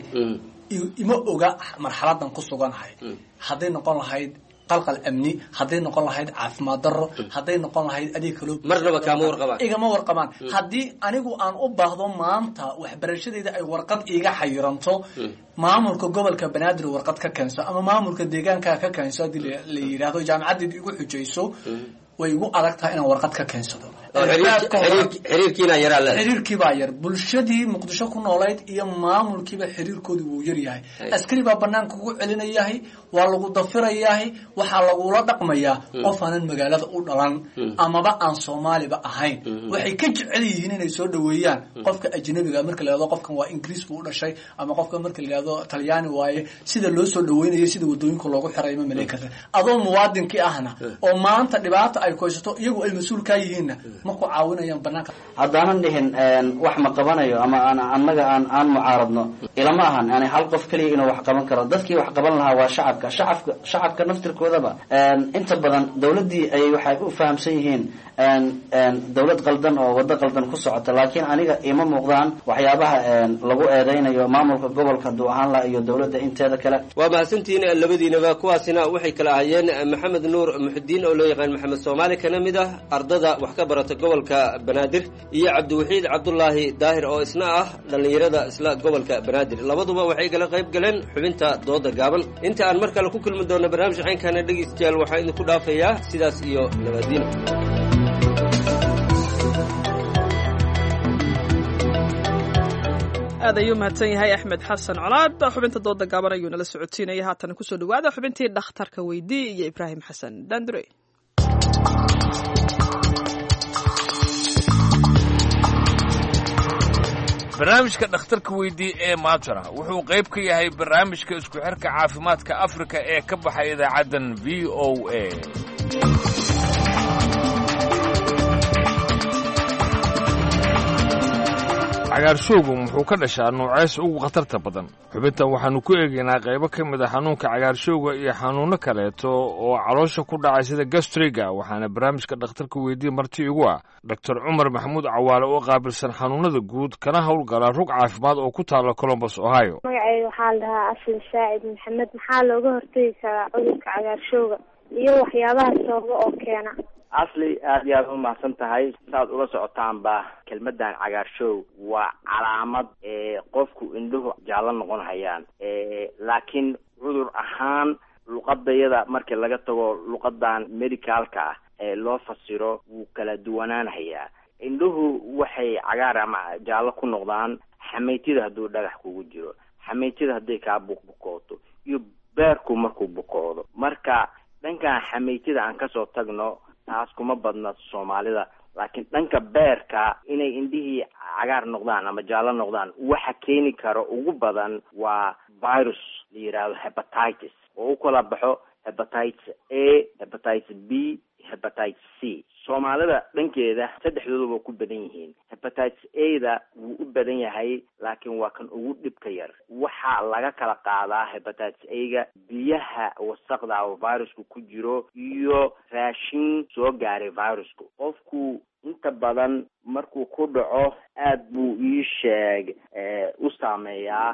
ima oga marxaladan ku suganahay hadday noqon lahayd qalqal amni hadday noqon lahayd caafimaad daro hadday noqon lahayd adeeg kaloo marnaba kaama warqabaan igama warqabaan haddii anigu aan u baahdo maanta waxbarashadeyda ay warqad iiga xayiranto maamulka gobolka banaadir warqad ka keenso ama maamulka deegaankaa ka keenso haddii la yidhaahdo jaamacadeed igu xujayso way igu adag tahay inaan warqad ka keensado xiriirkiibaa yar bulshadii muqdisho ku noolayd iyo maamulkiiba xiriirkoodii wuu yaryahay askari baa banaanka kugu celinayahay waa lagu dafirayahay waxaa lagula dhaqmayaa qof aanan magaalada u dhalan amaba aan soomaaliba ahayn waxay ka jecel yihiin inay soo dhaweeyaan qofka ajnabiga marka la yhahdo qofkan waa ingiriis buu u dhashay ama qofka marka la yihahdo talyaani waaye sida loo soo dhaweynayo sida wadooyinka loogu xiray ma malay karta adoo muwaadinkii ahna oo maanta dhibaata ay koysato iyagu ay mas-uul kaa yihiinna ma ku caawinayaan banaanka haddaanan dhihin wax ma qabanayo ama aan annaga aan aan mucaaradno ilama ahan yani hal qof keliya inuu wax qaban karo dadkii wax qaban lahaa waa shacabka shacabka shacabka naftirkoodaba inta badan dowladdii ayay waxay u fahamsan yihiin dowlad qaldan oo waddo qaldan ku socota laakiin aniga ima muuqdaan waxyaabaha lagu eedeynayo maamulka gobolka hadduu ahaan laha iyo dowladda inteeda kale waa mahadsantihiin labadiinaba kuwaasina waxay kala ahayeen maxamed nuur muxudiin oo loo yaqaan maxamed soomaali kana mid ah ardada wax ka barata gobolka banaadir iyo cabdiwaxiid cabdulaahi daahir oo isna ah dhallinyarada isla gobolka banaadir labaduba waxay kala qayb galeen xubinta dooda gaaban inta aan mar kale ku kulmi doonno barnaamij caynkana dhegeystayaal waxaa idinku dhaafayaa sidaas iyo nabadiino aad ayuu mahadsan yahay axmed xasan colaad xubinta dooda gaaban ayuu nala socotiinaya haatan kusoo dhawaada xubintii dhakhtarka weydii iyo ibraahim xasan dandure barnaamijka dhakhtarka weydii ee maatara wuxuu qayb ka yahay barnaamijka isku xirka caafimaadka afrika ee ka baxay idaacaddan v o a cagaarshowgu muxuu ka dhashaa nuuceys ugu khatarta badan xubintan waxaannu ku eegaynaa qaybo ka mid a xanuunka cagaarshowga iyo xanuunno kaleeto oo caloosha ku dhacay sida gastriga waxaana barnaamijka dhakhtarka weydii marti igu ah doctor cumar maxamuud cawaale oo qaabilsan xanuunnada guud kana howlgala rug caafimaad oo ku taala colombos ohio magacayga waxaa la dhahaa asli saacid maxamed maxaa looga hortegi karaa cudurka cagaarshowga iyo waxyaabaha sababa oo keena asli aad iyo aad u mahadsan tahay saaad ula socotaanba kelmadan cagaarshow waa calaamad qofku indhuhu jaallo noqon hayaan laakiin cudur ahaan luqadayada markii laga tago luqadan medicalka ah ee loo fasiro wuu kala duwanaanhayaa indhuhu waxay cagaar ama jaallo ku noqdaan xameytida hadduu dhagax kugu jiro xameytida hadday kaa buqbuqooto iyo beerku markuu buqoodo marka dhankan xameytida aan kasoo tagno taas kuma badna soomaalida laakiin dhanka beerka inay indhihii cagaar noqdaan ama jaallo noqdaan waxa keeni karo ugu badan waa virus la yidhaahdo hepatitis oo u kala baxo hepatitis a hepatitis b hepatitis c soomaalida dhankeeda saddexdooduba ku badan yihiin hepatitis a da wuu u badan yahay laakiin waa kan ugu dhibka yar waxaa laga kala qaadaa hepatitis a ga biyaha wasaqda oo virusku ku jiro iyo raashin soo gaaray virusku qofku inta badan markuu ku dhaco aad buu ii sheeg u saameeyaa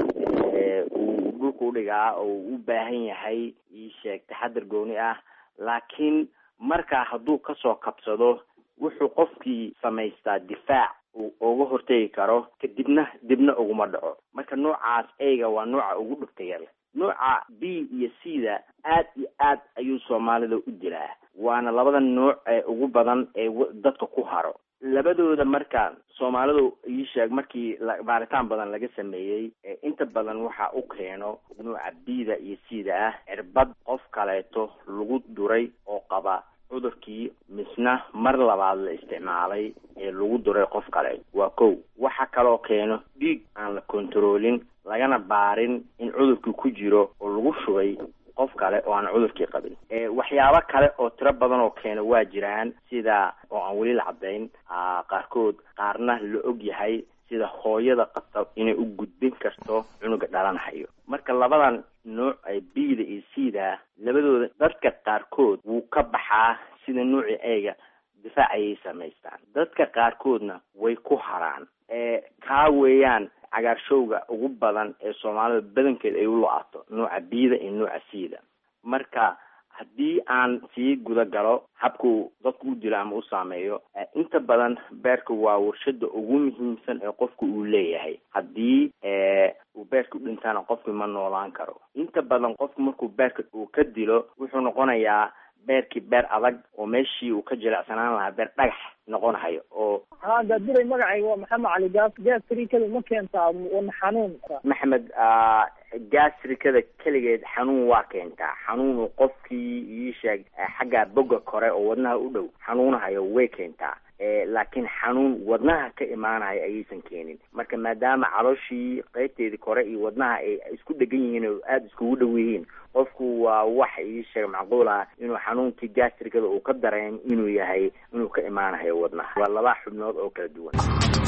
uu dhulka udhigaa oo uu u baahan yahay ii sheeg taxadar gooni ah laakiin markaa hadduu kasoo kabsado wuxuu qofkii samaystaa difaac uu uga hortegi karo kadibna dibna uguma dhaco marka noocaas eyga waa nooca ugu dhibka yar nooca b iyo c da aad iyo aad ayuu soomaalida u dilaa waana labada nooc ee ugu badan ee dadka ku haro labadooda marka soomaalidu ii sheeg markii baaritaan badan laga sameeyey inta badan waxa u keeno nooca b da iyo c da ah cirbad qof kaleeto lagu duray oo qaba cudurkii misna mar labaad la isticmaalay ee lagu duray qof kale waa kow waxa kaloo keeno dhiig aan la kontaroolin lagana baarin in cudurkii ku jiro oo lagu shubay qof kale oo aan cudurkii qabin waxyaabo kale oo tiro badan oo keena waa jiraan sida oo aan weli la caddayn qaarkood qaarna la og yahay sida hooyada qabta inay u gudbin karto cunuga dhalanhayo marka labadan nooc ee b da iyo c da labadooda dadka qaarkood wuu ka baxaa sida noocii eyga difaac ayay samaystaan dadka qaarkoodna way ku haraan kaa weeyaan cagaarshowga ugu badan ee soomaalida badankeed ay u lo-ato nooca b da iyo nooca c da marka haddii aan sii guda galo habkuu dadku u dilo ama u saameeyo inta badan beerka waa warshada ugu muhiimsan ee qofka uu leeyahay haddii uu beerka u dhintaana qofki ma noolaan karo inta badan qofku markuu beerka uu ka dilo wuxuu noqonayaa beerkii beer adag oo meeshii uu ka jilecsanaan lahaa beer dhagax noqonahayo oo haa daadiray magacayga waa maxamed cali gaas gaasrikada ma keentaa wadna xanuun maxamed gaasrikada keligeed xanuun waa keentaa xanuun qofkii ii sheeg xagga boga kore oo wadnaha u dhow xanuunahayo way keentaa laakiin xanuun wadnaha ka imaanayo ayaysan keenin marka maadaama calooshii qeybteedii kore iyo wadnaha ay isku dhegan yihiin oo aada iskugu dhow yihiin qofku waa wax ii sheeg macquul ah inuu xanuunkii gastrigada uu ka dareem inuu yahay inuu ka imaanayo wadnaha waa laba xubnood oo kala duwan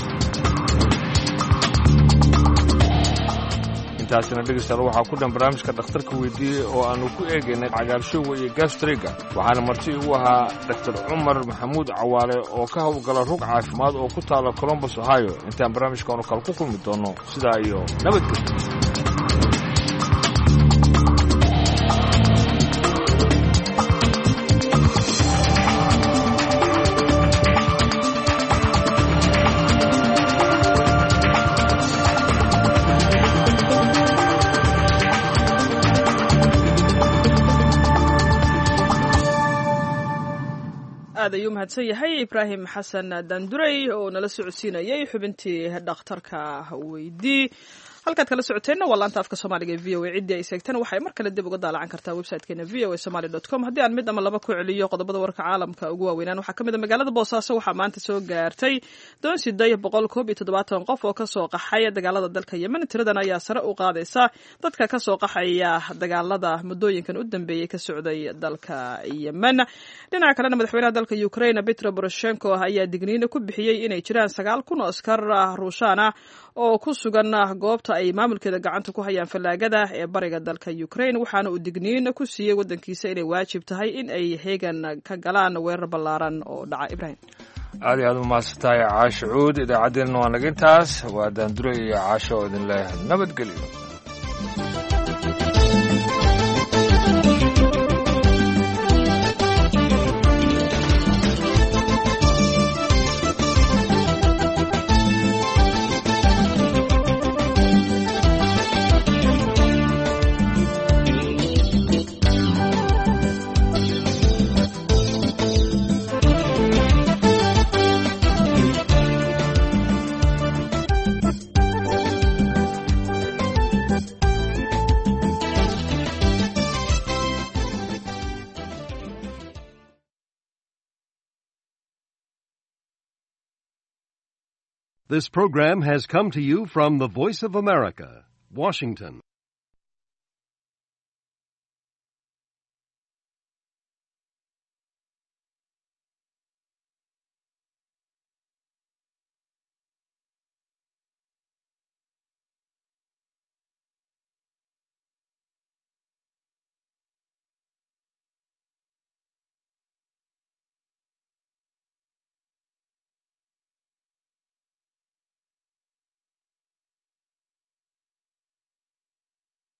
intaasina dhegeystayaal waxaa ku dhan barnaamijka dhakhtarka weydiiyey oo aanu ku eegaynay cagaarshowga iyo gastriga waxaana marti igu ahaa doctor cumar maxamuud cawaale oo ka howlgala rug caafimaad oo ku taala colombus ohio intaan barnaamijkaanu kale ku kulmi doono sidaa iyo nabadgelyo aad ayuu mahadsan yahay ibraahim xasan daanduray oo nala socodsiinayay xubintii dhakhtarka weydii halkaad kala socoteenna waa laanta afka soomaaliga ee v o a ciddii ay seegtana waxay mar kale dib uga daalacan kartaa websitekeena v o a somaly dot com haddii aan mid ama laba ku celiyo qodobada warka caalamka ugu waaweynaan waxaa ka mid a magaalada boosaaso waxaa maanta soo gaartay doon siday boqol koob iyo toddobaatan qof oo kasoo qaxaya dagaalada dalka yemen tiradan ayaa sare u qaadaysa dadka kasoo qaxaya dagaalada muddooyinkan u dambeeyey ka socday dalka yemen dhinaca kalena madaxweynaha dalka ukraine petro poroshenko ayaa digniino ku bixiyey inay jiraan sagaal kun oo askar ruushaan ah oo ku sugan goobta ay maamulkeeda gacanta ku hayaan fallaagada ee bariga dalka ukraine waxaana uu digniin ku siiyey waddankiisa inay waajib tahay in ay heegan ka galaan weerar ballaaran oo dhaca ibrahim aad iyo aad umahadsan tahay caasho cuud idaacaddeenna waa naga intaas waa daandure iyo caasho oo idin leh nabadgelyo This program has come to you from the Voice of America, Washington.